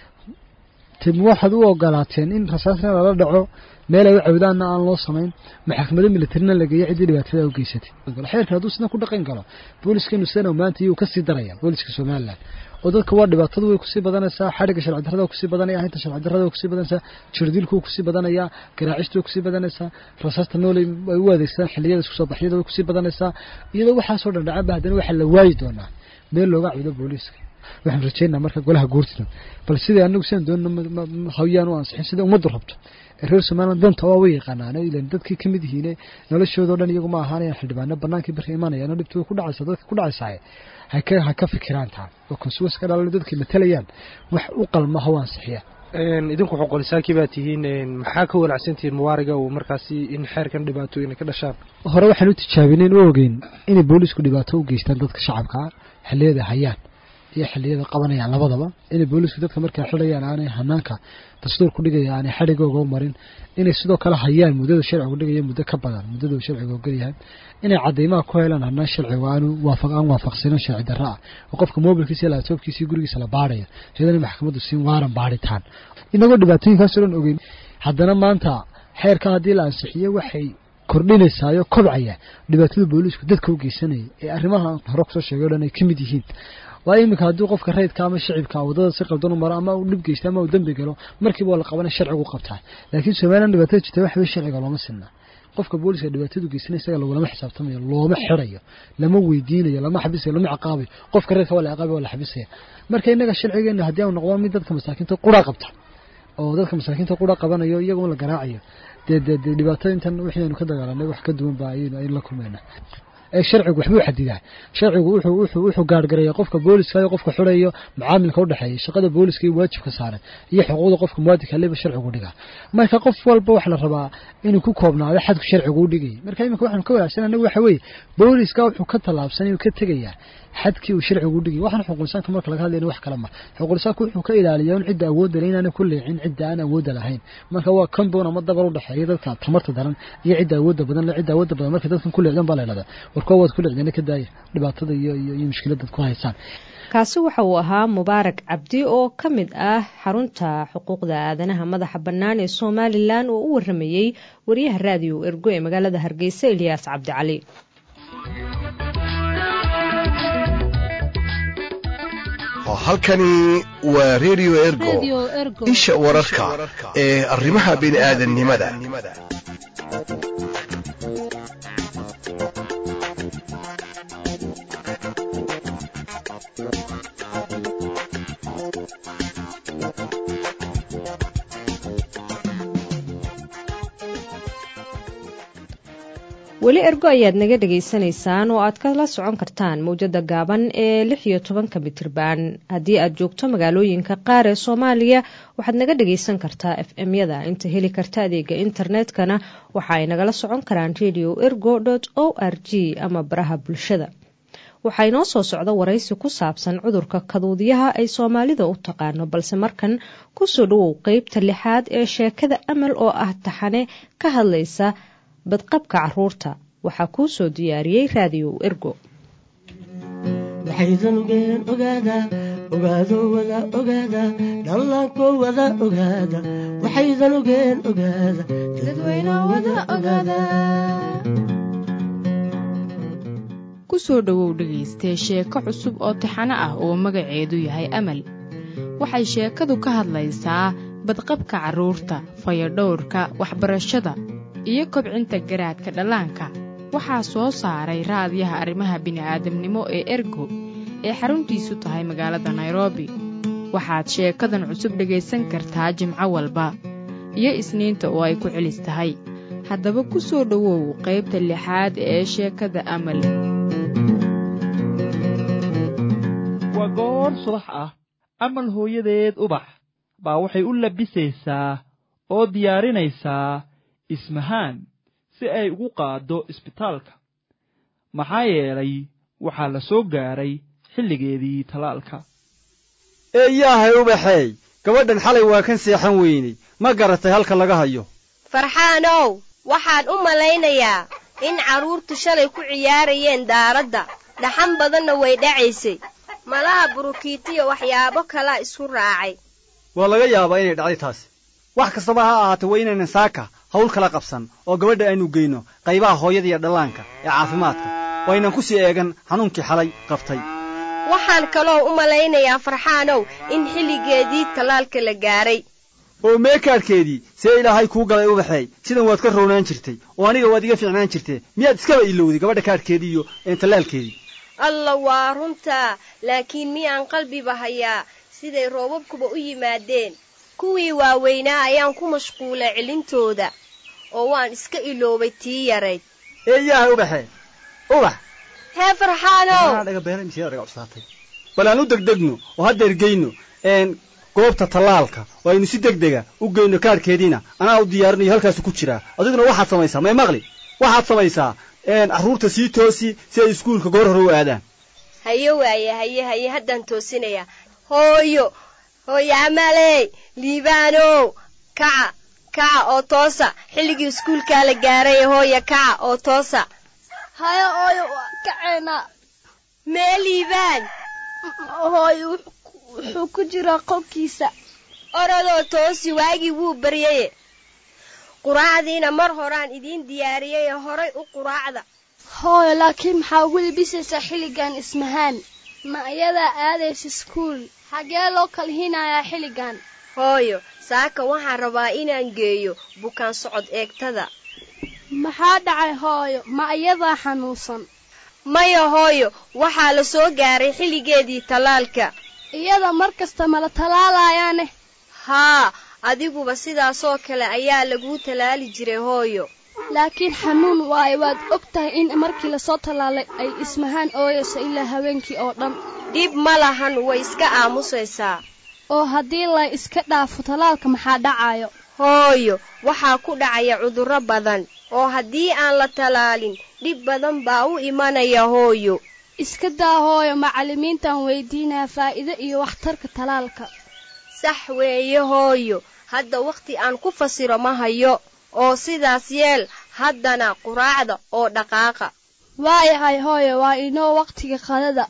L: tib waxaad u ogolaateen in rasaasna lala dhaco meel ay u cawdaanna aan loo samayn maxkamado militarina la geeyo ciddii dhibaatada u geysatay xeerkan hadduu sidna ku dhaqan galo booliskanu sidana maanta iyuu kasii daraya booliska somaliland oo dadka waa dhibaatadu way kusii badanaysaa xadhigga sharci darrada kusii badanaya ahinta sharci darrada kusii badanaysaa jirdilku kusii badanaya garaacistu way kusii badanaysaa rasaasta nooley ay u adeegsadaan xilliyada isku soo baxyada way kusii badanaysaa iyadoo waxaasoo dhan dhacaba haddana waxaa la waayi doonaa meel looga cawdo booliiska waxaan rajeynaa marka golaha guurtida bal sidai anagu sidaan doonno hawyaan u ansixin sida ummaddu rabto reer somaliland danta waa way yaqaanaan ilan dadkii ka mid yihiin noloshoodao dhan iyagu ma ahaanayaan xildhibaano bannaankii barka imanayaan oo dhibtu way ku dhacaysaa dadka ku dhacaysaa haka ha ka fikiraan taa oo konsuwas ka dhalalo dadkii matalayaan wax u qalma ha u ansixiya
M: idinku xuqulisaakii baa tihiin maxaa ka walacsantihiin muwaariga uu markaasi in xeerkan dhibaatooyin ka dhashaan
L: hore waxaan u tijaabinayn u ogeyn inay boolisku dhibaato u geystaan dadka shacabka ah xilliyada hayaan iyo xilliyada qabanayaan labadaba inay boolisku dadka markay xidhayaan aanay hanaanka dastuur ku dhigaya aanay xadhigooga u marin inay sidoo kale hayaan muddada sharcigu dhigaya muddo ka badan muddada uu sharcigu ogolyahay inay cadeymaha ku helaan hanaan sharcigu aanu waafaq aan waafaqsanin sharci darro ah oo qofka mobilkiisa iyo laabtoobkiisa iyo gurigiisa la baadhayo iyadana maxkamaddu siin waaran baadhitaan inagoo dhibaatooyinkaasoo dhan ogeyn haddana maanta xeerka haddii la ansixiyo waxay kordhinaysaayo kobcaya dhibaatada boolisku dadka u geysanaya ee arrimaha hore kusoo sheegay o dhan ay ka mid yihiin waayo iminka haddii qofka rayidka ama shicibka wadada si qaldan u maro ama uu dhib geysta ama uu dembi galo markiiba waa la qabanaya sharcigu qabtaa laakiin somaliland dhibaatada jirta waxa wey sharciga looma sinna qofka booliska dhibaatadu geysanaya isaga lagulama xisaabtamayo looma xirayo lama weydiinayo lama xabisayo lama ciqaabayo qofka reerka waa la ciqaabaya waa la xabisaya marka innaga sharcigeena haddii aanu noqdo mid dadka masaakiinta qura qabta oo dadka masaakiinta qura qabanayo iyagoo la garaacayo dee dee dee dhibaatada intan wixii aynu ka dagaalanay wax ka duwan ba ayaynu aynu la kulmayna ee sharcigu waxbuu xadidaa sharcigu wuxuu wuxuu wuxuu gaargareeya qofka booliska iyo qofka xurayo macaamilka u dhexeeya shaqada booliska iyo waajibka saaran iyo xuquuqda qofka muwaadinka leba sharcigu dhigaa marka qof walba waxa la rabaa inuu ku koobnaado xadku sharcigu u dhigay marka iminka waxaanu ka wanaagsan anagu waxa weeye booliska wuxuu ka tallaabsan inuu ka tegayaa xadkii uu sharcigu u dhigay waxaan xuquuqlisaanka marka laga hadlayna wax kale ma xuquuqlisaanku wuxuu ka ilaaliyaa in cidda awoodda leh inaanay ku leecin cidda aan awoodda lahayn marka waa compound ama dabar u dhexeeya dadka tamarta daran iyo cidda awoodda badan le cidda awoodda badan marka dadkan ku leecdan baa la idhahdaa warkuwa waad ku leecdana ka daaya dhibaatada iyo iyo iyo mushkiladad ku haysaan
A: kaasi waxa uu ahaa mubaarak cabdi oo ka mid ah xarunta xuquuqda aadanaha madaxa bannaan ee somalilan oo u waramayey wariyaha raadiyo ergo ee magaalada hargeysa eliyaas cabdicali
N: halkani waa redio ergo isha wararka ee arrimaha bini'aadannimada
A: weli ergo ayaad naga dhagaysanaysaan oo aad kala socon kartaan mawjada gaaban ee lix iyo tobanka mitirban haddii aad joogto magaalooyinka qaar ee soomaaliya waxaad naga dhagaysan kartaa f m-yada inta heli karta adeega internetkana waxa ay nagala socon karaan radio ergo o r g ama baraha bulshada waxaa inoo soo socda waraysi ku saabsan cudurka kaduudyaha ay soomaalida u taqaano balse markan kusoo dhawow qeybta lixaad ee sheekada amal oo ah taxane ka hadlaysa badqabka caruurta waxaa kuu soo diyaariyey raadiyow ergo
O: waxaydan ogeen ogaada ogaado wada ogaada dhallaanko wada ogaada waxaydan ogeen ogaada dadweyno wada ogaada
E: ku soo dhowow dhegaystee sheeko cusub oo taxano ah oo magaceedu yahay amal waxay sheekadu ka hadlaysaa badqabka carruurta fayadhowrka waxbarashada iyo kobcinta garaadka dhallaanka waxaa soo saaray raadiyaha arrimaha bini'aadamnimo ee ergo ee xaruntiisu tahay magaalada nairobi waxaad sheekadan cusub dhegaysan kartaa jimco walba iyo isniinta oo ay ku celis tahay haddaba ku soo dhowow qaybta lixaad ee sheekada amal
P: waa goor subax ah amal hooyadeed ubax baa waxay u labisaysaa oo diyaarinaysaa ismahaan si ay ugu qaaddo isbitaalka maxaa yeelay waxaa la soo gaaray xilligeedii tallaalka
Q: eeyaahay ubaxeey gabadhan xalay waa kan seexan weynay ma garatay halka laga hayo
R: farxaanow waxaan u malaynayaa in carruurtu shalay ku ciyaarayeen daaradda dhaxan badanna way dhacaysay malaha burukiitiyo waxyaabo kalaa isu raacay
Q: waa laga yaabaa inay dhacday taasi wax kastaba ha ahaatee waa inaynan saaka hawl kala qabsan oo gabadha aynu geyno qaybaha hooyada iyo dhallaanka ee caafimaadka waynan ku sii eegan xanuunkii xalay qabtay
R: waxaan kaloo u malaynayaa farxaanow in xilligeedii tallaalka la gaaray
Q: oo meekaadhkeedii see ilaahay kuu galay ubaxeey sidan waad ka rownaan jirtay oo aniga waad iga fiicnaan jirtee miyaad iskaba ilowday gabadha kaadhkeedii iyo tallaalkeedii
R: alla waa runtaa laakiin miyaan qalbiba hayaa siday roobabkuba u yimaadeen kuwii waaweynaa ayaan ku mashquulay celintooda oo waan iska iloobay tii yarayd
Q: eeyaahay ubaxee ubax
R: hee farxaanow
Q: bal aan u degdegno oo haddeer geyno goobta tallaalka oo aynu si deg dega u geyno kaadhkeediina anaa u diyaarinayo halkaasu ku jiraa adiguna waxaad samaysaa may maqli waxaad samaysaa carruurta sii toosi si ay iskuulka goor hore u aadaan
R: haye waaye haye haye haddaan toosinayaa hooyo hooyo amaley liibaanow kaca kaca oo toosa xilligii iskuulkaa la gaaray hooya kaca oo toosa
I: haye hooyo waa kaceena
R: mee liibaan
I: hooyo wuxuu ku jiraa qolkiisa
R: orodoo toosi waagii wuu baryaye quraacdiina mar horaan idiin diyaariyaye horay u quraacda
I: hooyo laakiin maxaa ugu libisaysaa xilligan ismahaan ma iyadaa aadaysa iskuul xagee loo kala hinayaa xilligan
R: hooyo saaka waxaan rabaa inaan geeyo bukaan socod eegtada
I: maxaa dhacay hooyo ma iyadaa xanuunsan
R: maya hooyo waxaa la soo gaaray xilligeedii tallaalka
I: iyada mar kasta mala tallaalayaane
R: haa adiguba sidaasoo kale ayaa laguu tallaali jiray hooyo
I: laakiin xanuun waayo waad og tahay in markii lasoo tallaalay ay ismahaan ooyayso ilaa habeenkii oo dhan
R: dhib ma lahan way iska aamusaysaa
I: oo haddii la iska dhaafo tallaalka maxaa dhacayo
R: hooyo waxaa ku dhacaya cudurro badan oo haddii aan la tallaalin dhib badan baa u imanaya hooyo
I: iska daa hooyo macallimiintaan weydiinaya faa'iido iyo waxtarka tallaalka
R: sax weeye hooyo hadda wakhti aan ku fasiro ma hayo oo sidaas yeel haddana quraacda oo dhaqaaqa
I: waayahay hooyo waa inoo wakhtiga qadada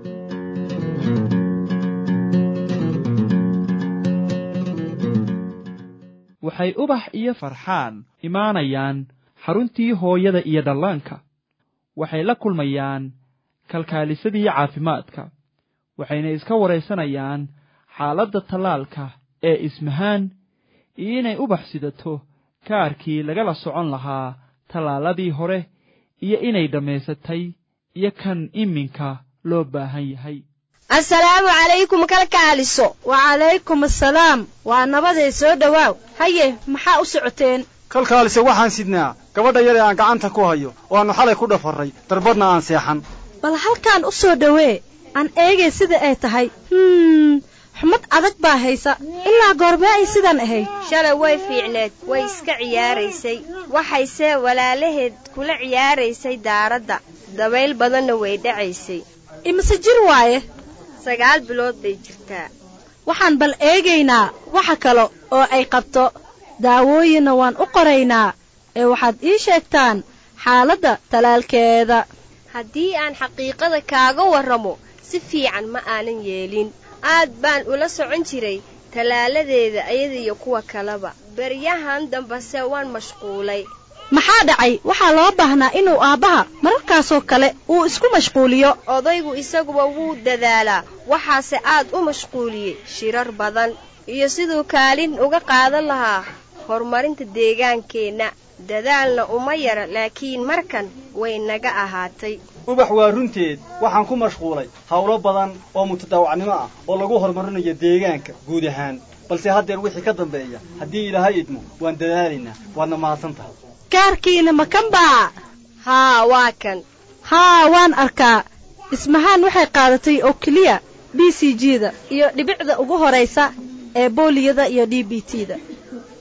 P: waxay ubax iyo farxaan imaanayaan xaruntii hooyada iyo dhallaanka waxay la kulmayaan kalkaalisadii caafimaadka waxayna iska waraysanayaan xaaladda tallaalka ee ismahaan iyo inay ubax sidato kaarkii lagala socon lahaa tallaaladii hore iyo inay dhammaysatay iyo kan iminka loo baahan yahay
R: assalaamu calaykum kalkaaliso
S: wacalaykum assalaam waa nabaday soo dhowaaw haye maxaa u socoteen
Q: kalkaalise waxaan sidnaa gabadha yar ee aan gacanta ku hayo oo aannu xalay ku dhafarray darbadna aan seexan
S: bal halkaan u soo dhowee aan eegay sida ay tahay hum xumad adag baa haysa ilaa goormee ay sidan ahayd
R: shalay way fiicneed way iska ciyaaraysay waxayse walaalaheed kula ciyaaraysay daaradda dabayl badanna way dhacaysay
S: imise jir waaye
R: sagaal bilood bay jirtaa
S: waxaan bal eegaynaa waxa kale oo ay qabto daawooyinna waan u qoraynaa ee waxaad ii sheegtaan xaaladda talaalkeeda
R: haddii aan xaqiiqada kaaga warramo si fiican ma aanan yeelin aad baan ula socon jiray tallaaladeeda ayadiyo kuwa kaleba beryahan dambase waan mashquulay
S: maxaa dhacay waxaa loo baahnaa inuu aabbaha mararkaasoo kale uu isku mashquuliyo
R: odaygu isaguba wuu dadaalaa waxaase aad u mashquuliyey shirar badan iyo siduu kaalin uga qaadan lahaa horumarinta deegaankeenna dadaalna uma yara laakiin markan way naga ahaatay
Q: ubax waa runteed waxaan ku mashquulay howlo badan oo mutadaawacnimo ah oo lagu horumarinayo deegaanka guud ahaan balse haddeer wixii ka dambeeya haddii ilaahay idmo waan dadaalaynaa waadna mahadsan tahay
S: kaarkiina ma kan baa
R: haa waa kan
S: haa waan arkaa ismahaan waxay qaadatay oo keliya b c g da iyo dhibicda ugu horaysa ee booliyada iyo d b t da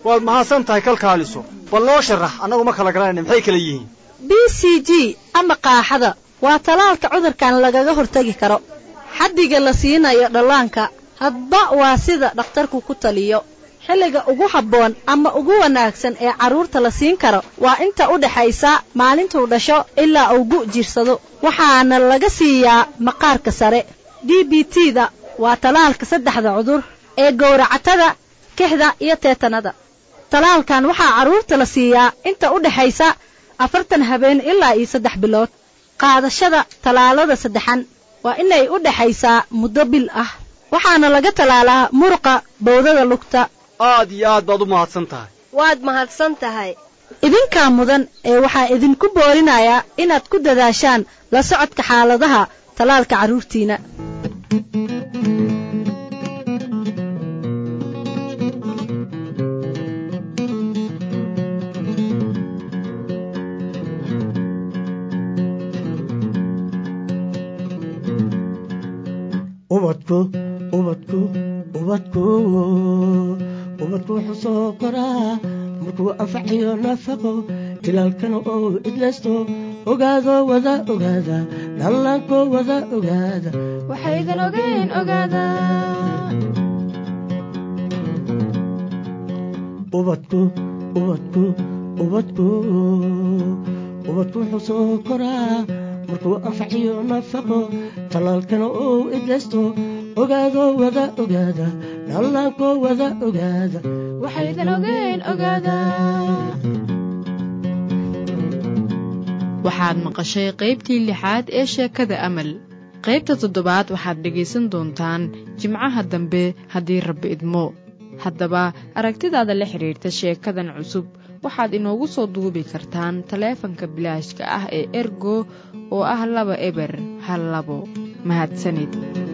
Q: waad mahadsan tahay kalkaaliso bal noo sharax annagu ma kala garanayna maxay kala yihiin
S: b c g ama qaaxada waa talaalka cudurkan lagaga hortegi karo xaddiga la siinayo dhallaanka hadba waa sida dhakhtarku ku taliyo xilliga ugu habboon ama ugu wanaagsan ee carruurta la siin karo waa inta u dhaxaysa maalintuu dhasho ilaa uu gu' jirsado waxaana laga siiyaa maqaarka sare d b t da waa talaalka saddexda cudur ee gowracatada kixda iyo teetanada talaalkan waxaa carruurta la siiyaa inta u dhaxaysa afartan habeen ilaa iyo saddex bilood qaadashada tallaalada saddexan waa inay u dhaxaysaa muddo bil ah waxaana laga tallaalaa muruqa bowdada lugta
Q: aad iyo aad baad u mahadsan tahay
R: waad mahadsan tahay
S: idinkaa mudan ee waxaa idinku boorinayaa inaad ku dadaashaan la socodka xaaladaha tallaalka carruurtiina
O: ubadku ubadku ubadku ubadku wuxuu soo koraa markuu anfacayo nafaqo tilaalkana oo idlaysto ogaado wada ogaada dhallaanko wada ogaada
E: waxaydan ogeyn ogaada
O: ubadku ubadku ubadku ubadku wuxuu soo koraa markuu anfaciyo nafaqo tallaalkana uu idlaysto ogaado wada ogaada dhallaanko wada ogaada
E: waxaydan ogeyn ogaada waxaad maqashay qaybtii lixaad ee sheekada amal qaybta toddobaad waxaad dhegaysan doontaan jimcaha dambe haddii rabbi idmo haddaba aragtidaada la xidhiirta sheekadan cusub waxaad inoogu soo duubi kartaan taleefanka bilaashka ah ee ergo oo ah laba eber hal labo mahadsanid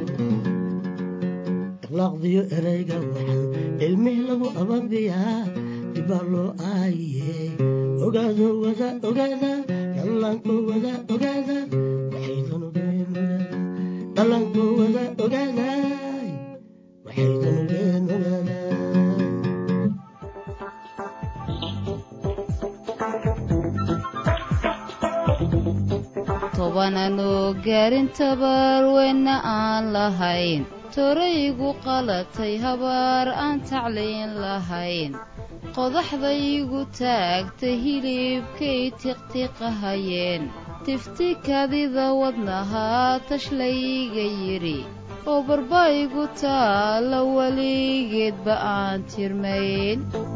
O: akhlaaqdiyo erayga waxan ilmih lagu ababiyaa dibaa loo aayiye ogaado wada ogaada dhallaanko wada ogaada waxaydan ogeen ogaada dhallaanko wada ogaada waxaydan ogeen ogaada
T: tobananoo gaarin tabaarweyna aan lahayn toraygu qalatay habaar aan taclayn lahayn qodaxdaygu taagtay hilibkay tiqtiqahayeen tifti kadida wadnahaa tashlayga yidhi oo barbaygu taalla weligeedba aan tirmayn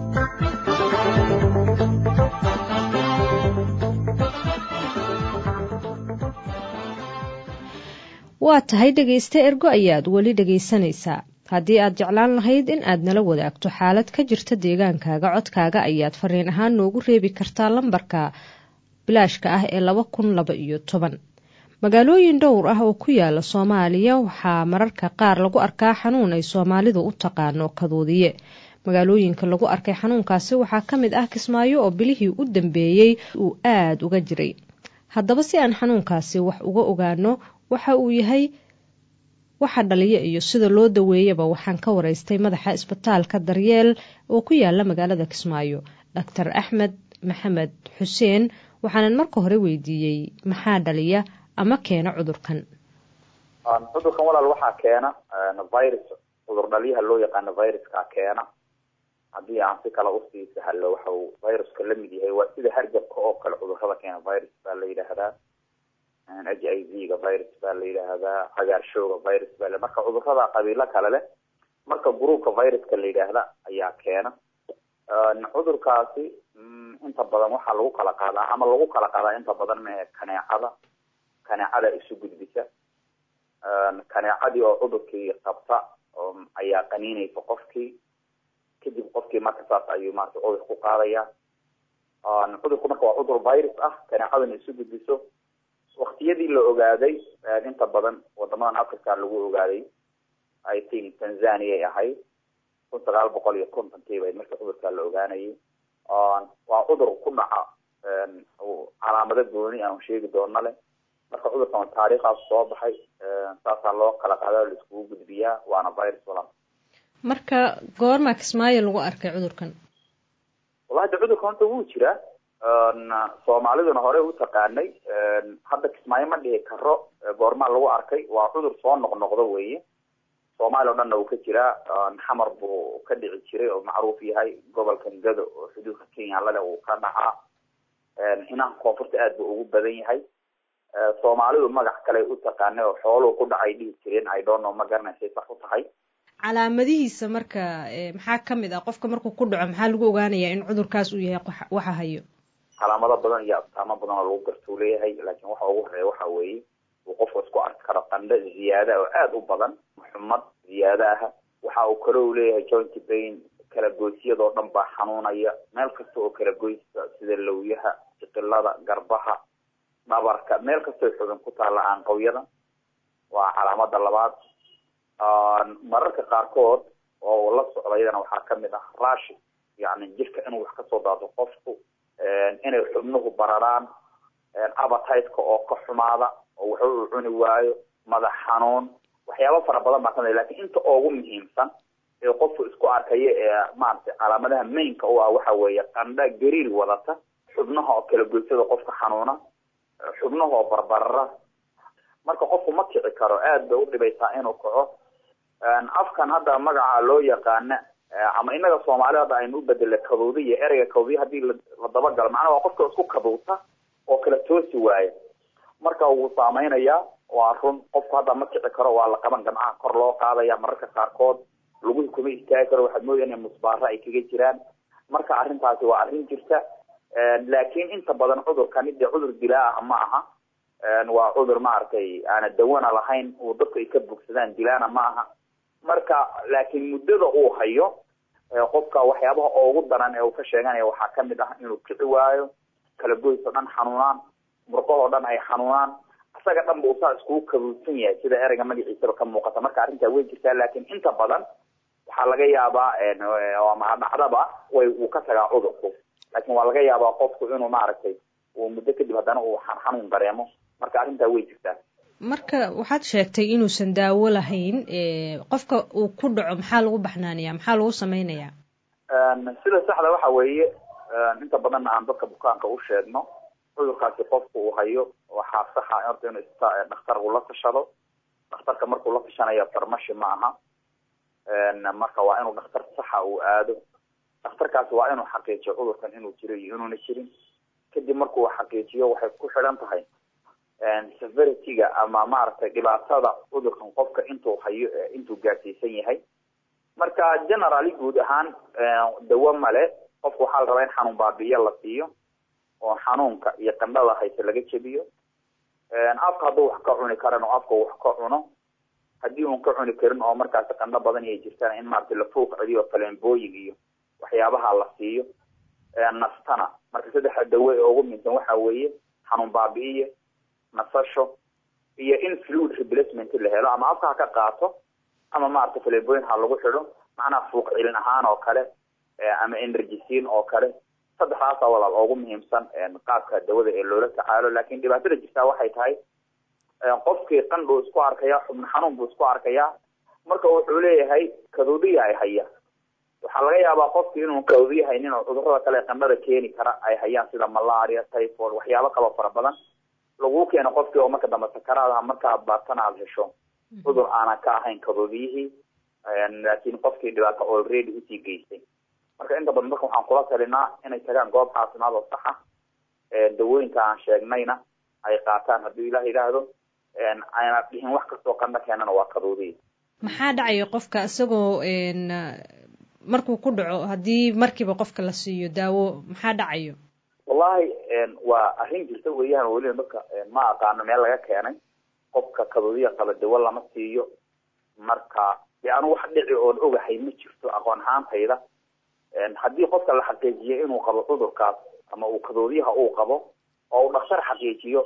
A: waa tahay dhegayste ergo ayaad weli dhegaysanaysaa haddii aad jeclaan lahayd in aad nala wadaagto xaalad ka jirta deegaankaaga codkaaga ayaad fariin ahaan noogu reebi kartaa lambarka bilaashka ah ee laba kun laba iyo toban magaalooyin dhowr ah oo ku yaala soomaaliya waxaa mararka qaar lagu arkaa xanuun ay soomaalidu u taqaano kaduudiye magaalooyinka lagu arkay xanuunkaasi waxaa ka mid ah kismaayo oo bilihii u dambeeyey uu aad uga jiray haddaba si aan xanuunkaasi wax uga ogaano waxa uu yahay waxa dhaliya iyo sida loo daweeyaba waxaan ka waraystay madaxa isbitaalka daryeel oo ku yaala magaalada kismaayo doctor axmed maxamed xuseen waxaanan marka hore weydiiyey maxaa dhaliya ama keena cudurkan
U: cudurkan walaal waxaa keena virus cudur dhaliyaha loo yaqaano viruska keena haddii aan si kale usii sahalo waxa uu viruska la mid yahay waa sida hargabka oo kale cudurada keena virus baa la yidhaahdaa h i v ga virus baa la yidhaahdaa cagaarshowga virus baa la marka cudurada qabiilo kale leh marka gruupka viruska la yidhaahda ayaa keena cudurkaasi inta badan waxaa lagu kala qaadaa ama lagu kala qaadaa inta badan mee kaneecada kaneecada isu gudbisa kaneecadii oo cudurkii qabta ayaa qaniinaysa qofkii kadib qofkii marka saas ayuu maarata cudur ku qaadaya cudurku marka waa cudur virus ah kaneecadana isu gudbiso waktiyadii la ogaaday inta badan wadamadan africa lagu ogaaday i think tanzania ay ahayd kun sagaal boqol iyo kontonkii bay markii cudurkaa la ogaanayay waa cudur ku dhaca calaamado gooni aan sheegi doono leh marka cudurkan taariikhaas soo baxay saasaa loo kala qaada la iskugu gudbiyaa waana virus walaal
A: marka goormaa kismaayo lagu arkay cudurkan
U: wallahi de cudurka horta wuu jiraa soomaaliduna hore u taqaanay hadda kismaayo ma dhihi karo goormaa lagu arkay waa cudur soo noqnoqdo weye soomaaliya o dhanna uu ka jiraa xamar buu ka dhici jiray oo macruuf yahay gobolka ngado oo xuduudka kenya lale uu ka dhacaa inaha koonfurta aad buu ugu badan yahay soomaalidu magac kale u taqaanay oo xooluhu ku dhacay dhihi jireen i don't know ma garanaysay sax u tahay
A: calaamadihiisa marka maxaa kamid ah qofka markuu ku dhaco maxaa lagu ogaanayaa in cudurkaas uu yahay waxa hayo
U: calaamado badan iyo astaamo badan oo lagu gartuu leeyahay laakiin waxa ugu horeeya waxa weeye uu qofku isku arki karo qandho ziyaada oo aada u badan xumad ziyaada ah waxa uu kale u leeyahay joint pain kala goysyadoo dhan baa xanuunaya meel kasta oo kala goysa sida lawyaha jiqilada garbaha dhabarka meel kastoo xubin ku taalla aanqawyada waa calaamada labaad mararka qaarkood oo la socdayana waxaa kamid ah rashi yani jirka inuu wax kasoo daado qofku inay xubnuhu bararaan abatiteka oo ka xumaada oo waxba uu cuni waayo madax xanuun waxyaaba fara badan baa kamid lakin inta ugu muhiimsan ee qofku isku arkaya ee maaragtay calaamadaha mainka u ah waxa weeye qandha gariir wadata xubnaha oo kala goysada qofka xanuuna xubnaha oo barbarara marka qofku ma kici karo aad bay udhibaysaa inuu kaco afkan hadda magaca loo yaqaana ama inaga soomaalida hadda aynu u bedela kaduudiya ereyga kaduudiya hadii la dabagalo macnaha waa qofka isku kaduuta oo kala toosi waaya marka wuu saameynayaa waa run qofku hadda ma kici karo waa la qaban gamcaha kor loo qaadaya mararka qaarkood laguhi kuma istaagi karo waxaad moodaa inay musbaara ay kaga jiraan marka arrintaasi waa arrin jirta laakiin inta badan cudurkani dee cudur dilaa ah ma aha waa cudur maaragtay aana dawana lahayn uu dadku ay ka bogsadaan dilaana ma aha marka laakiin muddada uu hayo qofka waxyaabaha ugu daran ee uu ka sheeganaya waxaa kamid ah inuu kici waayo kala goys oo dhan xanuunaan murqahoo dhan ay xanuunaan isaga dhan ba usaa iskugu kabuudsan yahay sida ereyga magaciisaba ka muuqata marka arrintaa way jirtaa laakiin inta badan waxaa laga yaabaa ama dhacdaba way uu ka tagaa cudurku laakin waa laga yaabaa qofku inuu maaragtay uu muddo kadib haddana uu xanuun dareemo marka arrintaa way jirtaa
A: marka waxaad sheegtay inuusan daawo lahayn qofka uu ku dhaco maxaa lagu baxnaaniyaa maxaa lagu sameynayaa
U: sida saxda waxa weeye inta badanna aan dadka bukaanka u sheegno cudurkaasi qofku uu hayo waxaa saxa horta inuu dhakhtar uu la tashado dhakhtarka markuu la tashanayo farmashi ma aha marka waa inuu dhakhtar saxa uu aado dhakhtarkaasi waa inuu xaqiijiyo cudurkan inuu jiro iyo inuuna jirin kadib markuu xaqiijiyo waxay ku xidhan tahay severityga ama maaragtay dhibaatada cudurkan qofka intuu hayo intuu gaarsiisan yahay marka generally guud ahaan dawo male qofku waxaa la rabaa in xanuun baabi'iyo la siiyo oo xanuunka iyo qandhada hayse laga jebiyo afka hadduu wax ka cuni karan oo afka wax ka cuno haddii uun ka cuni karin oo markaasi qandho badan ay jirtaan in maaragtay la fuuq celiyo faleembooyin iyo waxyaabaha la siiyo nastana marka saddexa dawo ee ugu muhiimsan waxa weeye xanuun baabi'iye nasasho iyo in fluid replacement la helo ama afka ha ka qaato ama maaragtay faleembooyin ha lagu xidho macnaha fuuq celin ahaan oo kale ama energysin oo kale saddexdaasa walaal ugu muhiimsan qaabka dawada ee loola tacaalo lakin dhibaatada jirtaa waxay tahay qofkii qandhuu isku arkaya xubno xanuun buu isku arkayaa marka wuxuu leeyahay kaduudiya ay haya waxaa laga yaabaa qofki inuu kaduudiya haynin oo cudurada kale qandhada keeni kara ay hayaan sida malaria typhoid waxyaabo kaloo fara badan laguu keeno qofkii oo marka dambe sakaraadaha markaad baartana aada hesho cudur aanan ka ahayn kaduudiyihii laakin qofkii dhibaato already usii geystay marka inta badan dadka waxaan kula talinaa inay tagaan goob caafimaad oo saxa dawooyinka aan sheegnayna ay qaataan hadduu ilah yidhaahdo ayna dhihin wax kastoo qandho keenana waa kaduudiya
A: maxaa dhacaya qofka isagoo markuu ku dhaco haddii markiiba qofka la siiyo daawo maxaa dhacayo
U: wallahi waa arrin jirta weeyaan weliba dadka ma aqaano meel laga keenay qofka kaduudiya qaba dawo lama siiyo marka de anu wax dhici oon ogahay ma jirto aqoon ahaantayda haddii qofka la xaqiijiyo inuu qabo cudurkaas ama uu kaduudiyaha uu qabo oo uu dhakhtar xaqiijiyo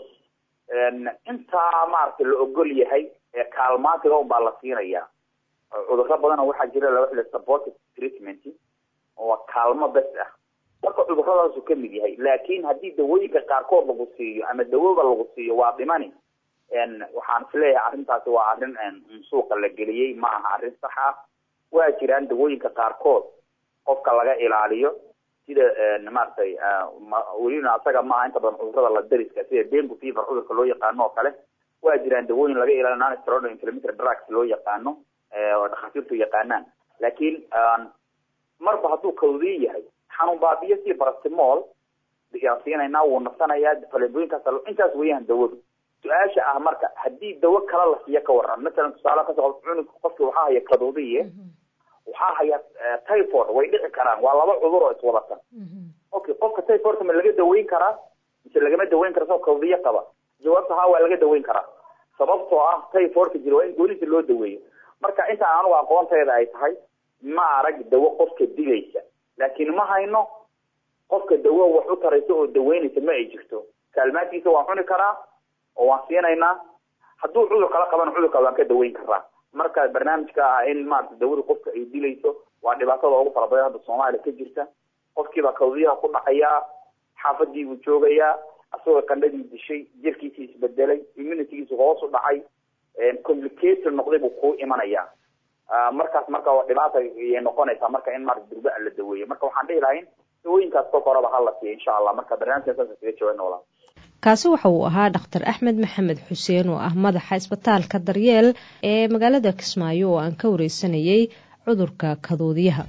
U: intaa maaragtay la ogol yahay ee kaalmaantiga un baa la siinaya cudurro badana waxaa jira laba xili supportive treatment oo kaalmo bes ah marka cudurradaasu kamid yahay laakin haddii dawooyinka qaarkood lagu siiyo ama dawoba lagu siiyo waa dhimani waxaan isleeyahay arrintaasi waa arrin suuqa la geliyey ma aha arrin sax ah waa jiraan dawooyinka qaarkood qofka laga ilaaliyo t sida maaragtay welina asaga maaha inta badan cudurada la dariska sida dengu fever cudurka loo yaqaano oo kale waa jiraan dawooyin laga ilaaliyo non steroidal inflammatory drugs loo yaqaano oo dhakhaatiirtu yaqaanaan laakiin marba hadduu kawdiin yahay xanuun baabiyo si barastimol yaan siinaynaa wuu nasanayaa faleebooyinkaas intaas weeyaan dawadu su-aasha ah marka haddii dawo kala la siiyo ka waran masalan tusaale kasoo cunug qofki waxaa haya kaduudiye waxaa haya typhoid way dhici karaan waa laba cudur oo iswadatan okay qofka typhoidka ma laga daweyn karaa mise lagama daweyn kara isagoo kawdiye qaba jawaabta haa waa laga daweyn karaa sababtoo ah typhoidka jira waa in goonisa loo daweeyo marka intaan anigu aqoonteeda ay tahay ma arag dawo qofka dilaysa laakiin ma hayno qofka dawo wax u taraysa oo daweynaysa ma ay jirto kaalmaadkiisa waan cuni karaa oo waan siinaynaa hadduu cudur kala qabana cudurka waan ka daweyn karaa marka barnaamijka ah in maarata dawada qofka ay dilayso waa dhibaatada ugu fara badan hadda soomaaliya ka jirta qofkiibaa kawdiyaha ku dhacayaa xaafadii buu joogayaa asagoo qandhadii dishay jirkiisii isbedelay immunitygiisi hoos u dhacay complicated noqday buu kuu imanayaa markaas marka dhibaata ayay noqonaysaa marka in maarata durba la daweeyo marka waxaan dhihi lahayn dawooyinkaas kolka horeba hala siiya insha allah marka barnaamijkan saas kaga jawaabna walaa
A: kaasi waxa uu ahaa dhakhtar axmed maxamed xuseen oo ah madaxa isbitaalka daryeel ee magaalada kismaayo oo aan ka wareysanayay cudurka kaduudiyaha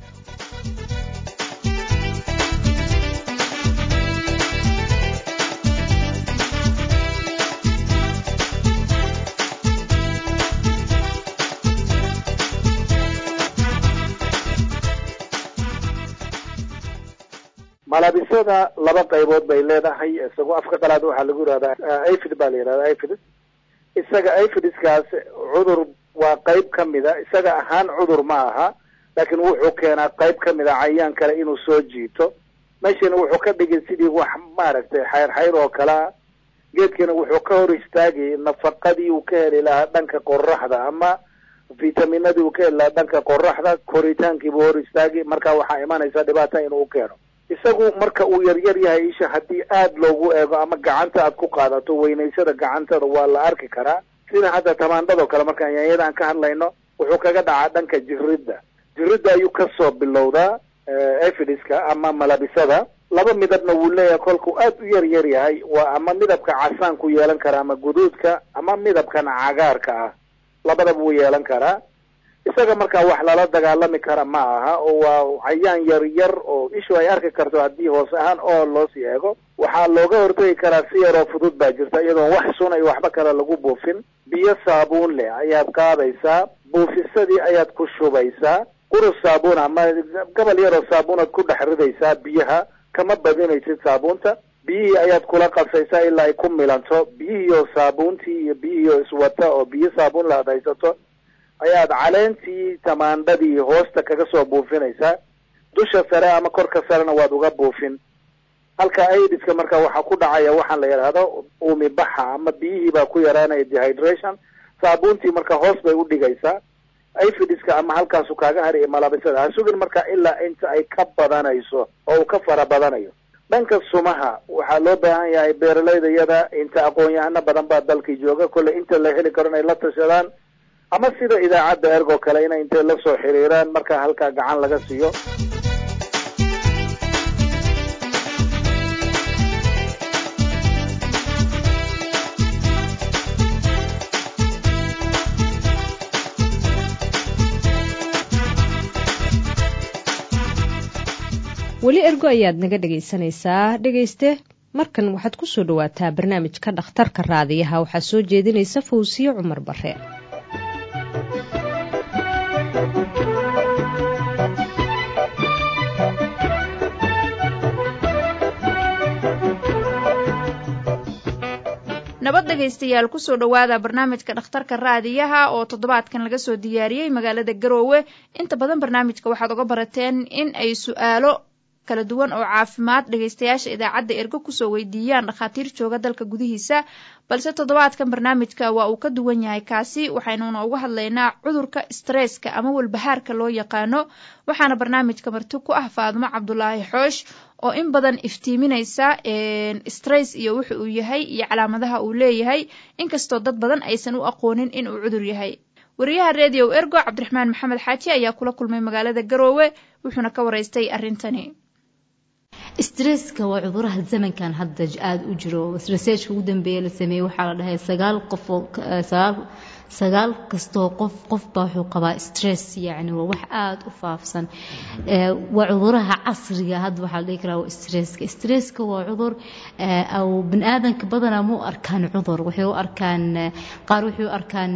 B: malabisada laba qaybood bay leedahay isagoo afka qalaad waxaa lagu yihahdaa afid baa la yihahda afid isaga afidiskaas cudur waa qayb kamida isaga ahaan cudur ma aha laakiin wuxuu keenaa qayb kamida cayaan kale inuu soo jiito meeshana wuxuu ka dhigay sidii wax maaragtay xayr xayr oo kalea geedkana wuxuu ka hor istaagay nafaqadii uu ka heli lahaa dhanka qoraxda ama vitaminadii uu ka heli lahaa dhanka qoraxda koritaankiibuu hor istaagay marka waxaa imanaysa dhibaata inuu keeno isagu marka uu yaryar yahay isha haddii aada loogu eego ama gacanta aad ku qaadato weynaysada gacantada waa la arki karaa sida hadda tamaandhadoo kale markaan yaanyada aan ka hadlayno wuxuu kaga dhacaa dhanka jiridda jiridda ayuu kasoo bilowdaa efidiska ama malabisada laba midabna wuu leeyahay kolkuu aad u yar yar yahay waa ama midabka casaanku yeelan karaa ama guduudka ama midabkan cagaarka ah labadaba wuu yeelan karaa isaga markaa wax lala dagaalami kara ma aha oo waa cayaan yar yar oo ishu ay arki karto haddii hoos ahaan oo loosii eego waxaa looga hortagi karaa si yaroo fudud baa jirta iyadoon wax sun iyo waxba kale lagu buufin biyo saabuun leh ayaad qaadaysaa buufisadii ayaad ku shubaysaa qurus saabuun ama gabal yaroo saabuunaad ku dhex ridaysaa biyaha kama badinaysid saabuunta biyihii ayaad kula qasaysaa ilaa ay ku milanto biyihii oo saabuuntii iyo biyihii oo iswata oo biyo saabuun la ad haysato ayaad caleentii tamaandhadii hoosta kaga soo buufinaysaa dusha sare ama korka sarena waad uga buufin halka aidiska marka waxaa ku dhacaya waxaan la yidhaahdo uumi baxa ama biyihii baa ku yaraanaya dehydration saabuuntii marka hoos bay udhigaysaa aifidiska ama halkaasu kaaga hari malabisada ha sugin marka ilaa inta ay ka badanayso oo uu ka fara badanayo dhanka sumaha waxaa loo baahan yahay beeralayda iyada inta aqoon-yahano badan baa dalkii jooga kolley inta la heli karo inay la tashadaan ama sida idaacadda ergo kale inay intay la soo xiriiraan marka halkaa gacan laga siiyo
A: weli ergo ayaad naga dhegaysanaysaa dhegayste markan waxaad ku soo dhawaataa barnaamijka dhakhtarka raadiyaha waxaa soo jeedinaysa fawsiye cumar bare
V: nabad dhegaystayaal kusoo dhowaada barnaamijka dhakhtarka raadiyaha oo toddobaadkan laga soo diyaariyey magaalada garoowe inta badan barnaamijka waxaad oga barateen in ay su-aalo kala duwan oo caafimaad dhegaystayaasha idaacadda ergo kusoo weydiiyaan dhakhaatiir jooga dalka gudihiisa balse toddobaadkan barnaamijka waa uu ka duwan yahay kaasi waxaynuna uga hadlaynaa cudurka stresska ama walbahaarka loo yaqaano waxaana barnaamijka marti ku ah faadumo cabdulaahi xoosh oo in badan iftiiminaysa stress iyo wuxa uu yahay iyo calaamadaha uu leeyahay inkastoo dad badan aysan u aqoonin in uu cudur yahay wariyaha redio ergo cabdiraxmaan maxamed xaaji ayaa kula kulmay magaalada garoowe wuxuuna ka waraystay arrintani
C: stresska waa cuduraha zamankan hadda aada u jiro researchka ugu dambeeya la sameeyey waxaa la dhahay sagaal qof oo sagaal sagaal kastoo qof qofbaa wuxuu qabaa stress yacni waa wax aada u faafsan waa cuduraha casriga hadda waxaa la dhihi karaa waa stresska stresska waa cudur aw bini aadanka badanaa ma u arkaan cudur waxay u arkaan qaar waxay u arkaan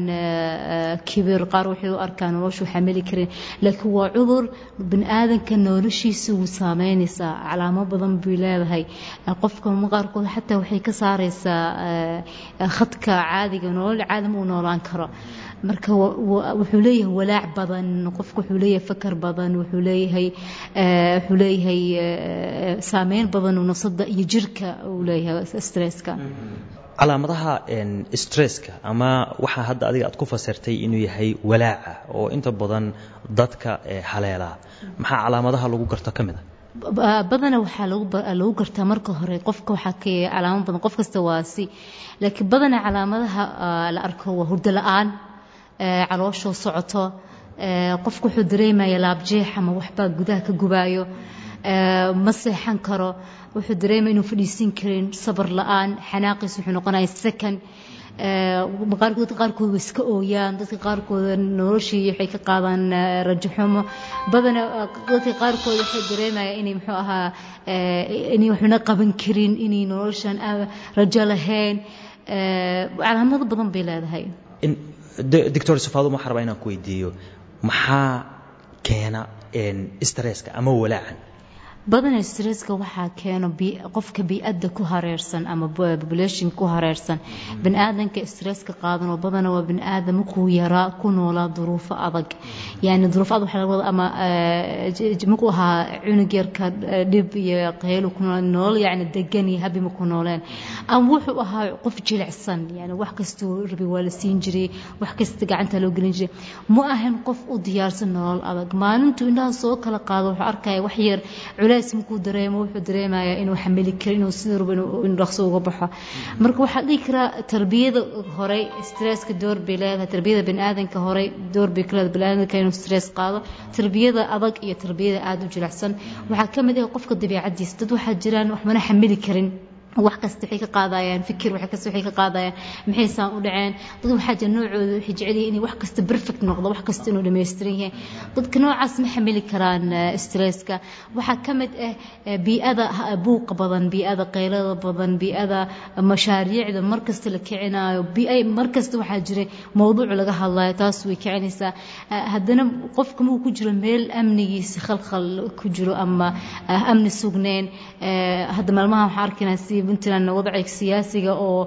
C: kibir qaar waxay u arkaan noloshu xamili karin laakiin waa cudur bini aadanka noloshiisa wuu saameynaysaa calaamo badan bay leedahay qofka qaarkood xataa waxay ka saaraysaa khadka caadiga nolol caadi ma uu noolaan karo marka wuxuu leeyahay walaac badan qofku wuxuu leeyahay fakar badan wuxuu leeyahay wuxuu leeyahay saameyn badan nafsada iyo jirka uu leeyahay stresska
D: calaamadaha stresska ama waxaa hadda adiga aad ku fasirtay inuu yahay walaaca oo inta badan dadka haleelaa maxaa calaamadaha lagu garto ka mid a
C: badana waxaa lagu gartaa marka hore qofka waxaa ka calaamo badan qof kasta waa si laakiin badana calaamadaha la arko waa hurdo la-aan calooshoo socoto qofku wuxuu dareemaya laabjeex ama waxbaa gudaha ka gubaayo ma seexan karo wuxuu dareemaya inuu fadhiisin karin sabar la-aan xanaaqiis wuxuu noqonaya second qaarkood qaarkood way iska ooyaan dadka qaarkood noloshii waxay ka qaadaan rajaxumo badana dadka qaarkood waxay dareemayaan inay muxuu ahaa inay waxna qaban karin inay noloshan rajo lahayn calaamado badan bay leedahay
D: doctor safaado waxaan rabaa inaan ku weydiiyo maxaa keena stresska ama walaacan
C: badana stresska waxaa keeno qofka bii-adda ku hareersan ama population ku hareersan bani aadanka stresska qaadan oo badana waa bani aadam markuu yaraa ku noolaa duruufo adag yani duruufo adag waxaa laga wada ama markuu ahaa cunug yarka dhib iyo qaylo ku nool nolol yani degan iyo habi maku nooleen ama wuxuu ahaa qof jilicsan yani wax kastuu rabi waa la siin jiray wax kasta gacanta loo gelin jiray ma ahan qof u diyaarsan nolol adag maalintuu indhaha soo kala qaado wuxuu arkaya wax yar culays markuu dareemo wuxuu dareemayaa inuu xamili karo inuu sida rabo inuu dhaqso uga baxo marka waxaa dhihi karaa tarbiyada horey stresska door bay leedahay tarbiyada baniaadanka horey door bay ka leedahay baniaadanka inuu stress qaado tarbiyada adag iyo tarbiyada aada u jilicsan waxaa ka mid ah qofka dabiicadiisa dad waxaa jiraan waxbana xamili karin wax kasta waxay ka qaadayaan fikir wax kasta waxay ka qaadayaan maxay saan u dhaceen dad waxaa jira noocooda waxay jecel yihiin in wax kasta perfect noqdo wax kasta inuu dhammaystiran yahay dadka noocaas ma xamili karaan stresska waxaa ka mid ah bii'ada buuqa badan bii'ada qaylada badan bii'ada mashaariicda mar kasta la kicinayo bii'ay mar kasta waxaa jira mowduuc laga hadlayo taas way kicinaysaa haddana qofka markuu ku jiro meel amnigiisa khalkhal ku jiro ama amni sugnayn hadda maalmaha waxaa arkaynaa si puntland wadciga siyaasiga oo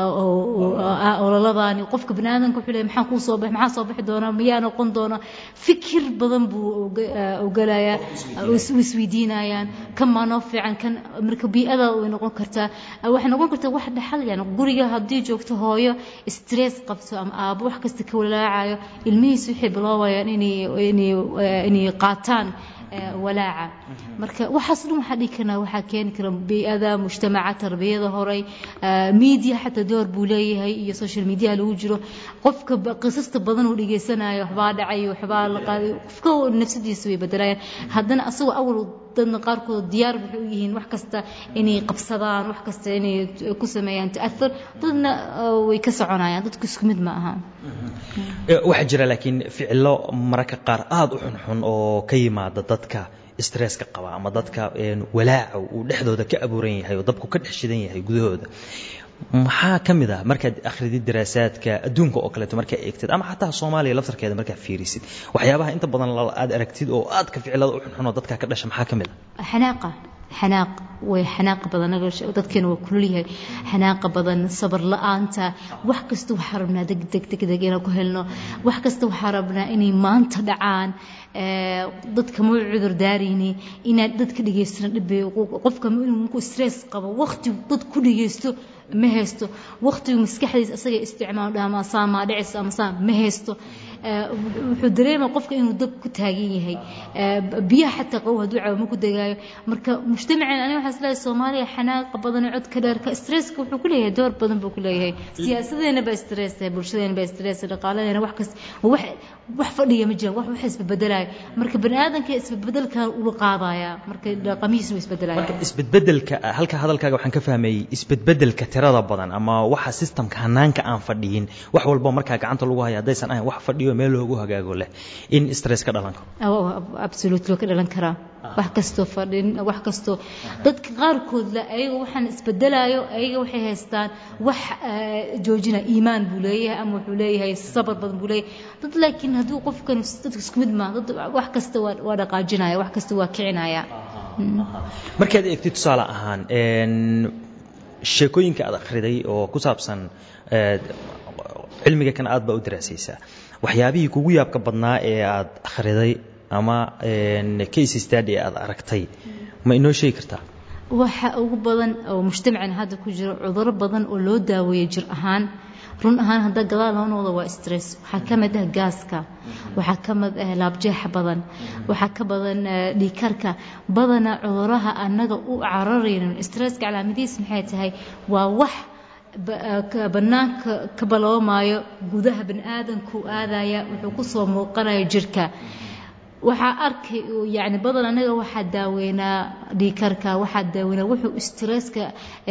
C: ololadaani qofka baniaadanka wuxuu leeyahay maxaa kuu soo baxay maxaa soo bixi doona miyaa noqon doona fikir badan buu ogalayaa isweydiinayaan kan maa noo fiican kan marka bii'ada way noqon kartaa waxay noqon kartaa wax dhaxal yani guriga haddii joogto hooyo stress qabto ama aabo wax kasta ka walaacayo ilmihiisa waxay biloobayaan inay inay inay qaataan walaaca marka waxaas dhan waxaa dhihi karnaa waxaa keeni kara bii'ada mujtamaca tarbiyada horey media xataa door buu leeyahay iyo social media lagu jiro qofka qisasta badan uu dhegeysanayo waxbaa dhacay waxbaa la qaaday qofka nafsadiisa way bedelayaan haddana asagoo awal dadna qaarkood diyaar waxay u yihiin wax kasta inay qabsadaan wax kasta inay ku sameeyaan ta'athur dadna way ka soconayaan dadku isku mid ma aha
D: waxaa jira laakiin ficilo mararka qaar aada u xunxun oo ka yimaada dadka stresska qaba ama dadka walaaca uu dhexdooda ka abuuran yahay oo dabku ka dhex shidan yahay gudahooda maxaa ka mid ah markaad akhridid daraasaadka adduunka oo kaleeto markaa eegtid ama xataa soomaaliya laftarkeeda markaa fiirisid waxyaabaha inta badan aad aragtid oo aadka ficilada u xunxun oo dadka ka dhasha maxaa ka mid ah
C: xanaaqa xanaaq way xanaaqa badan dadkeena waa kulul yahay xanaaqa badan sabar la-aanta wax kasta waxaa rabnaa degdeg degdeg inaan ku helno wax kasta waxaa rabnaa inay maanta dhacaan dadka ma cudur daarayni inaad dadka dhegaystana dhibay qofka inuu stress qabo waqtigu dad ku dhegaysto ma haysto waqtigu maskaxdiisa asaga isticmaal dhaha ama saa maa dhicisa ama saa ma haysto wuxuu dareema qofka inuu dab ku taagan yahay biyaha xataa qabow hadduu cabo ma ku degaayo marka mujtamaceen aniga waxaa isleeyahay soomaaliya xanaaqa badan codka dheerka stresska wuxuu ku leeyahay door badan buu ku leeyahay siyaasadeena baa stress bulshadeena baa stress dhaqaaladeena wax kas wax wax fadhiya ma jiraan wax wax isbedbedelayo marka bani aadamka isbedbedelkan ula qaadaya marka dhaqamihiisa uu isbedelaya
D: isbedbedelka halka hadalkaaga waxaan ka fahmayey isbedbedelka tirada badan ama waxa systemka hanaanka aan fadhiyin wax walba markaa gacanta lagu haya haddaysan ahayn wax fadhiyo meel loogu hagaago leh in stress ka dhalan karo
C: absolutely ka dhalan karaa wax kastoo fadhin wax kastoo dadka qaarkood la ayaga waxaan isbedelayo ayaga waxay haystaan wax joojina iimaan buu leeyahay ama wuxuu leeyahay sabar badan buu leeyahay dad laakiin hadduu qofkan dadka isku mid maa dad wax kasta waa waa dhaqaajinaya wax kasta waa kicinaya
D: markaad eegtid tusaale ahaan sheekooyinka aad akhriday oo ku saabsan cilmiga kan aad baa u daraasaysaa waxyaabihii kugu yaabka badnaa ee aad akhriday ama case study aad aragtay ma inoo sheegi kartaa
C: waxa ugu badan oo mujtamacana hadda ku jiro cuduro badan oo loo daaweeyo jir ahaan run ahaan hadda gadaal loo noqdo waa stress waxaa ka mid ah gaaska waxaa ka mid ah laabjeexa badan waxaa ka badan dhiikarka badana cuduraha annaga u cararayno stresska calaamadihiis maxay tahay waa wax bannaanka ka baloomaayo gudaha bani aadamku aadaya wuxuu kusoo muuqanaya jirka waxaa arkay yani badan anaga waxaa daaweynaa dhiikarka waxaa daaweynaa wuxuu stresska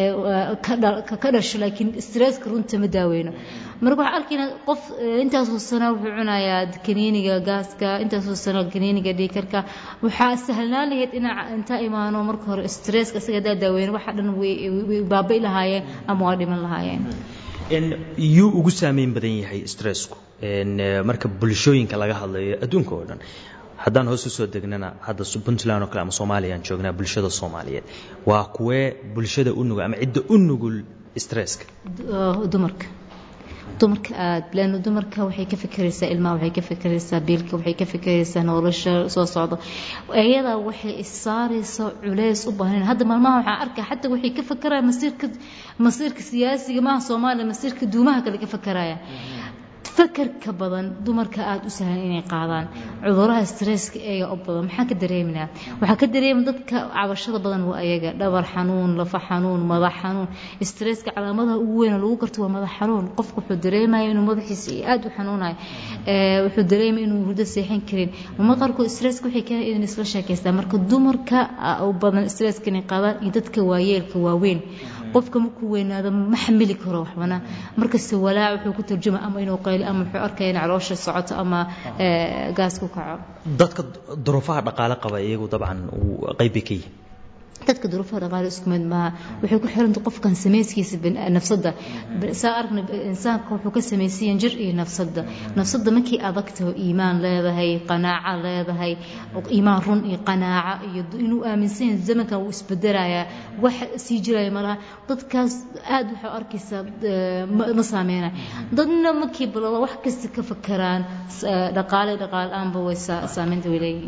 C: ka dhasho laakiin stresska runta ma daaweyno marka waxaa arkayna qof intaasoo sano wuxuu cunayaa kaniiniga gaaska intaasoo sano kaniiniga dhiikarka waxaa sahlanaan lahayd inaa intaa imaano marka hore stresska isaga hadaa daaweyno waxa dhan way baabai lahaayeen ama waa dhiman lahaayeen
D: yuu ugu saameyn badan yahay stressku marka bulshooyinka laga hadlayo adduunka oo dhan haddaan hoos usoo degnana hadda puntland oo kale ama soomaaliya aan joognaa bulshada soomaaliyeed waa kuwee bulshada u nugul ama cidda u nugul stresska
C: dumarka dumarka aad leanna dumarka waxay ka fikiraysaa ilmaha waxay ka fikiraysaa biilka waxay ka fikiraysaa nolosha soo socda iyadaa waxay issaaraysaa culeys u baahan hadda maalmaha waxaan arkaa xataa waxay ka fikiraya masiirka masiirka siyaasiga maaha soomaaliya masiirka duumaha kale ka fikiraya fakarka badan dumarka aada u sahlan inay qaadaan cuduraha stresska eega u badan maxaan ka dareeminaa waxaa ka dareema dadka cabashada badan waa ayaga dhabar xanuun lafa xanuun madax xanuun stresska calaamadaha ugu weyn lagu garto waa madax xanuun qofku wuxuu dareemaya inuu madaxiisa aada u xanuunayo wuxuu dareemaya inuu hurdo seexan karin mama qaarkood stresska waxay keenay inay isla sheekaystaan marka dumarka u badan stresska inay qaadaan iyo dadka waayeelka waaweyn qofka markuu weynaado ma xamili karo waxbana markasta walaac wuxuu ku tarjuma ama inuu qayli ama wuxuu arkaya in caloosha socoto ama gaas ku kaco
D: dadka duruufaha dhaqaale qaba iyagu dabcan qayb bay ka yihin
C: dadka duruufaha dhaqaale isku mid maaha waxay ku xiranta qofkan samayskiisa nafsadda saa aragna insaanka wuxuu ka samaysiyan jir iyo nafsadda nafsadda markii adagtaho iimaan leedahay qanaaco leedahay iimaan run iyo qanaaco iyo inuu aaminsan yahay zamankan wuu isbedelayaa wax sii jiraya malaha dadkaas aad waxaa arkaysaa ma saameynaya dadna markii balaba wax kasta ka fakaraan dhaqaale dhaqaale aanba way saameynta way leeyihiin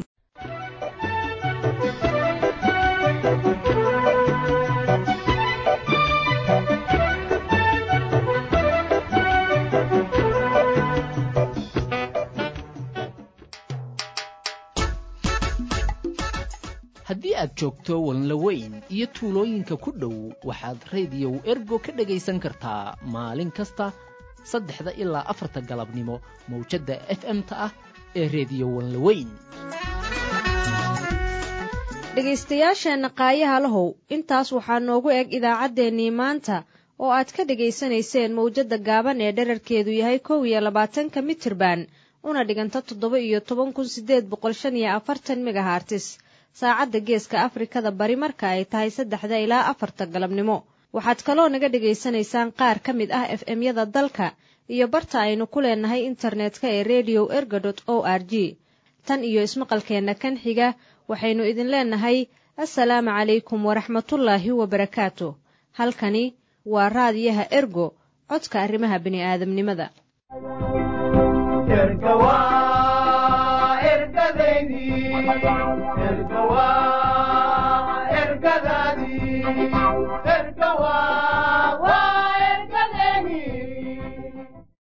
K: haddii aad joogto walnlaweyn iyo tuulooyinka ku dhow waxaad rediyow ergo ka dhegaysan kartaa maalin kasta saddexda ilaa afarta galabnimo mawjadda f m-ta ah ee rediyo walnlaweyn
A: dhegaystayaasheenna qaayaha lahow intaas waxaa noogu eg idaacaddeenii maanta oo aad ka dhegaysanayseen mawjadda gaaban ee dherarkeedu yahay kow iyo labaatanka mitirban una dhiganta toddoba iyo toban kun siddeed boqol shan iyo afartan megahartis saacadda geeska afrikada bari marka ay tahay saddexda ilaa afarta galabnimo waxaad kaloo naga dhegaysanaysaan qaar ka mid ah f m-yada dalka iyo barta aynu ku leenahay internetka ee redio erga dot o r g tan iyo ismaqalkeenna kan xiga waxaynu idin leenahay assalaamu calaykum waraxmatullaahi wabarakaatu halkani waa raadiyaha ergo codka arrimaha bini'aadamnimada
F: ergadaadii